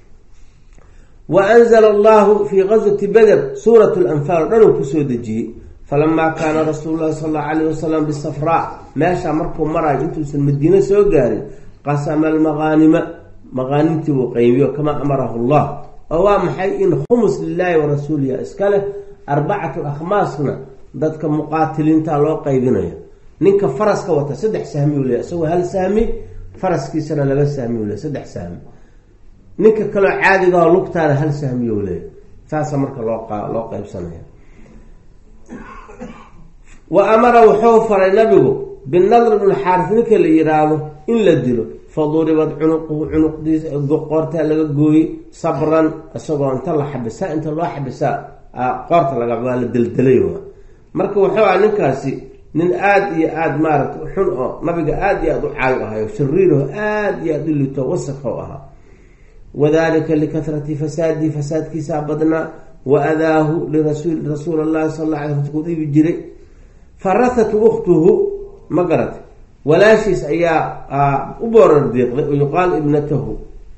wa anzala allahu fii gazwati beder suurat lanfaal o dhan uu kusoo dejiyey falamaa kaana rasuulu llahi sala allahu alayh wasalam bisafraa meeshaa markuu marayo intuusan madiine soo gaarin qasama almaqaanima maqaanimtii buu qaymiyo kamaa amarahu llah oo waa maxay in khumus lilaahi wa rasuuliha iska leh arbacatu akhmaasna dadka muqaatiliinta loo qaybinayo ninka faraska wata saddex sahmi u leeya isagoo hal sahmi faraskiisana laba sahmi u leey saddex sahmi ninka kaloo caadigaoo lugtaana hal sahmiyo leeya saasa marka loo loo qaybsanaya wa amara wuxuu faray nabigu binadr bn xaaris ninka la yiraahdo in la dilo faduribad cunuquhu cunuqdiisa qoortaa laga gooyey sabran isagoo inta la xabisaa inta loo xabisaa qoorta laga waa la deldelay marka wuxuu aha ninkaasi nin aada iyo aada maaragta xun oo nabiga aada iyo aada u caayo ahayo shariiraho aada iyo aada u lito wasakho ahaa wadalika likahrati fasaadihi fasaadkiisaa badnaa wa adaahu lirasuul allahi sal la alay ku dhiibi jiray farahat uktuhu ma garata walaashiis ayaa u boorar diiqday oo yuqaal ibnatahu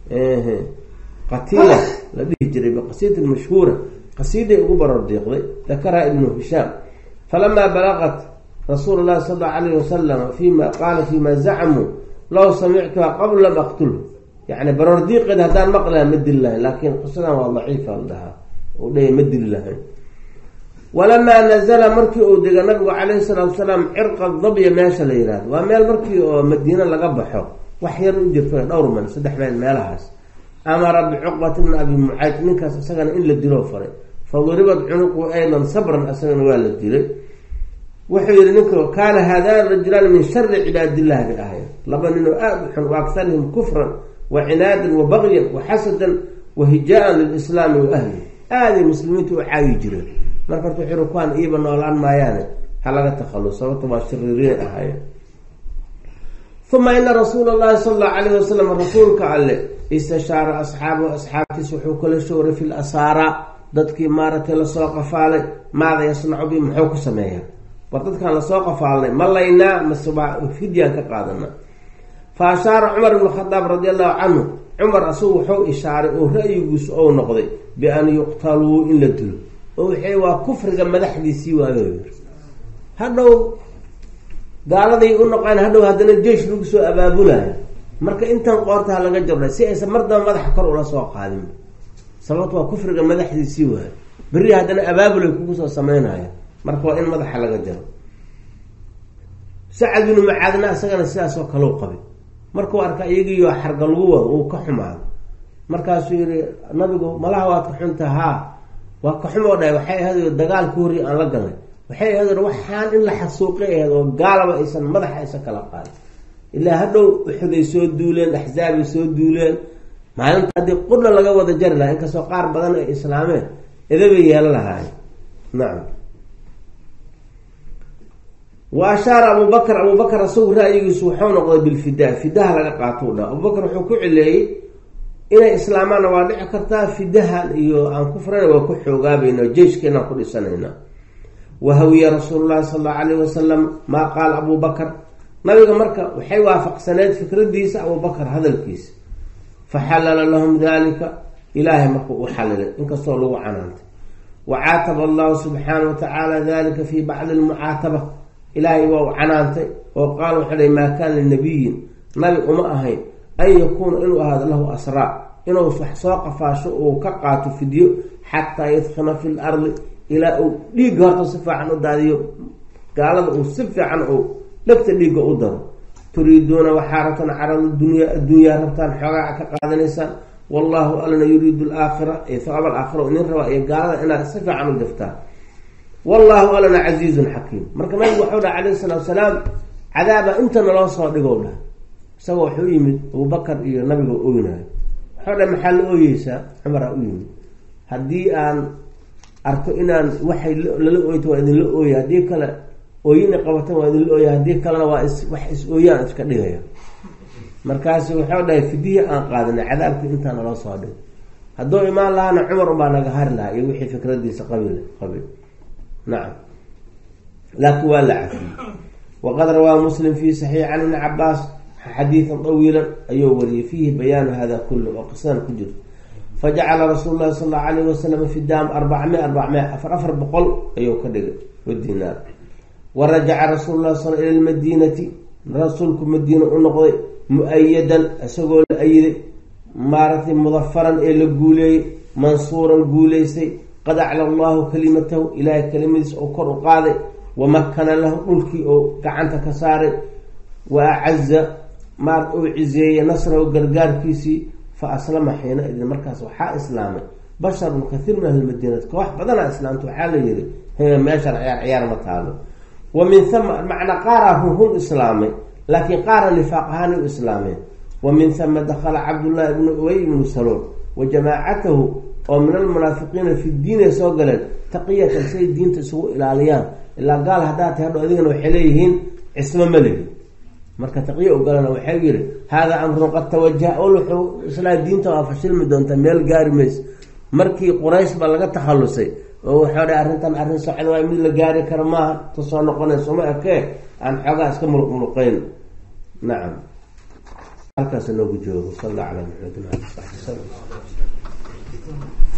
qatiila la dhihi jiray biqasiidin mashhuura qasiiday ugu barar diiqday dakaraha ibnu hishaam falamaa balagat rasuul llahi sal allau alayh wasalam fima qaala fima zacmuu low samictuha qabla lam aqtulhu yani barar diiqeed haddaan maqlaha ma dili lahayn laakiin qisadan waa daciifa la dhahaa u dhaya ma dili lahayn walamaa nazala markii uu dega nabigu calayhi salaatu salaam cirqa dabya meesha la yihahdo waa meel markii oo madiine laga baxo wax yar u jirto dhowr man saddex meel meelahaas amara bicuqbati bni abi mucayd ninkaas isagana in la dilo faray fa duribat cunuqu aydan sabran isagana waa la dilay wuxuu yihi ninka kaana haadaan rajulaan min shari cibaadillahi bay ahayn laba ninoo aada u xun wa akarihim kufran wa cinaadan wa bagyan wa xasadan wa hijaa-an lilislaami wa ahli aaday muslimiinta u caayi jireen marka horta wuxuu yihi kuwaan iiba noolaan maayaane ha laga takhalus sababta waa shariiriin ahaayeen uma ina rasuula llahi sala allahu alayh wasalam rasuulka alle istashaara asxaabahu asxaabtiis wuxuu kala showray fi lasaara dadkii maaragtay lasoo qafaalay maada yasnacu bi muxuu ku sameeyaa war dadkaan lasoo qafaalnay ma laynaa mase waa fidyaan ka qaadana fa ashaara cumar ibnu khadaab radi allahu canhu cumar asagu wuxuu ishaaray oo ra-yigiisu ou noqday bian yuqtaluu in la dilo oo waxay waa kufriga madaxdiisii waayo yiri hadhow gaaladay u noqon hadhow haddana jeish lagu soo abaabulayo marka intan qoorta ha laga jabray si aysan mar daba madaxa kor ula soo qaadin sababto waa kufriga madaxdiisii waayo berri haddana abaabulay kugu soo sameynaya marka waa in madaxa laga jaro sacad binu macaadna isagana sidaasoo kaleu qabay markuu arka iyagiiyo xarga lagu wado uu ka xumaado markaasuu yihi nabigu malaha waad ka xunta haa waa ka xumoo dhahay waxay ahayd dagaalku horri aan la galnay waxay ahayd waxaan in la xasuuqay ahayd oo gaalaba aysan madaxa aysan kala qaadin ilaa hadhow uxuday soo duuleen axzaabay soo duuleen maalinta haddii qurna laga wada jari lahaa inkastoo qaar badan ay islaameen edabay yeelan lahaayeen nacam wa ashaara abubakr abubakar asagu ra-yigiisu wuxuu noqday bilfidaa fidaha laga qaatou dha abubakar wuxuu ku cileeyey inay islaamaanna waa dhici kartaa fidahan iyo aan ku furana waa ku xoogaabayna jeiskeenaan ku dhisanayna wahawiya rasuulu llahi sal allau alayh wasalam maa qaala abu bakar nabiga marka waxay waafaqsaneed fikradiisa abubakar hadalkiisa faxallala lahum dalika ilaahay marka u xalilay inkastoo lagu canaantay wa caataba allahu subxaana wa tacaala dalika fi bacdi lmucaataba ilaahay waa u canaantay oo qaal wuxuu dhay maa kaana linabiyin nabi uma ahayn an yakuuna inuu ahaado lahu asraa inuu wax soo qafaasho uu ka qaato fidyo xataa yadkhina fi lardi ilaa uu dhiigga horta si fiican u daadiyo gaalada uu si fiican uu dhegta dhiigga u daro turiiduuna waxaa rabtaan carada dunya addunyaa rabtaan xoogaa ka qaadanaysaan wallahu alna yuriidu alaakhira ee hawaab alaakhira inin rabaa iyo gaalada inaad si fiican u daftaan wallahu alna casiizun xakiim marka nabigu waxau dhaha calayhi salaatu salaam cadaaba inta naloo soo dhigow dhah isagoo waxu u yimid abubakar iyo nabiga oynayo waxau dhaha maxaa la ooyeysaa cumaraa u yimid haddii aan arko inaan waxay lala ooyta waa idinla ooya haddii kale ooyina qabatan waa idinla ooya haddii kalena waa is wax is ooyaan iska dhigaya markaasu waxau dhahay fidihii aan qaadanay cadaabkii intaa naloo soo dhig hadduu imaan lahaana cumar unbaa naga hari lahaa iyo wixii fikradiisa qabil qabil nacam laakiin waa la cafiyey waqad rawaa muslim fi saxiix can ibni cabaas xadiidan tawiilan ayuu wariyey fiihi bayaanu hada kullu oo qisadan ku jirto fajacala rasuulu llahi sal allau alayh wasalam fidaam arbacmia arbacmia afar afar boqol ayuu ka dhigay wadinaar wa rajaca rasuulu llahi sal ila lmadiinati rasuulku madiina u noqday mu-ayadan isagoo la ayiday maaragtay mudafaran ee la guuleeyey mansuuran guuleystay qad acla allahu kalimatahu ilaahay kelimadiis oo kor u qaaday wamakana lahu dhulkii oo gacanta ka saaray wa acaza maar uu cizeeyey nasrahu gargaarkiisii fa aslama xiina idin markaas waxaa islaamay basharun kathiir min ahli madiinati koox badanaa islaamta waxaa la yihi meeshaan ciyaar ciyaar ma taalo wa min hama macnaa qaaraa hunhun islaamay laakiin qaara nifaaq ahaan u islaameen wa min hama dakhala cabdullahi ibnu ubay ibnu salool wa jamaacatahu oo min almunaafiqiina fi diinay soo galeen taqiyatan siay diinta isugu ilaaliyaan ilaa gaal haddaa tahay hadho adigana waxay leeyihiin cismo ma lehi marka taqiya ogalana waxay yihi haadaa amrun qad tawajaha ol wuxuu islaa diinta waa fashilmi doontaa meel gaari maysa markii quraysh ba laga takhalusay oo waxaa dha arrintan arrin socda waay mid la gaari kara maaha ta soo noqonayso ma ekee aan xoogaa iska muluqmuluqeyn nacam halkaas noogu joogo sal alla calaa maxamedin ali saxbi salm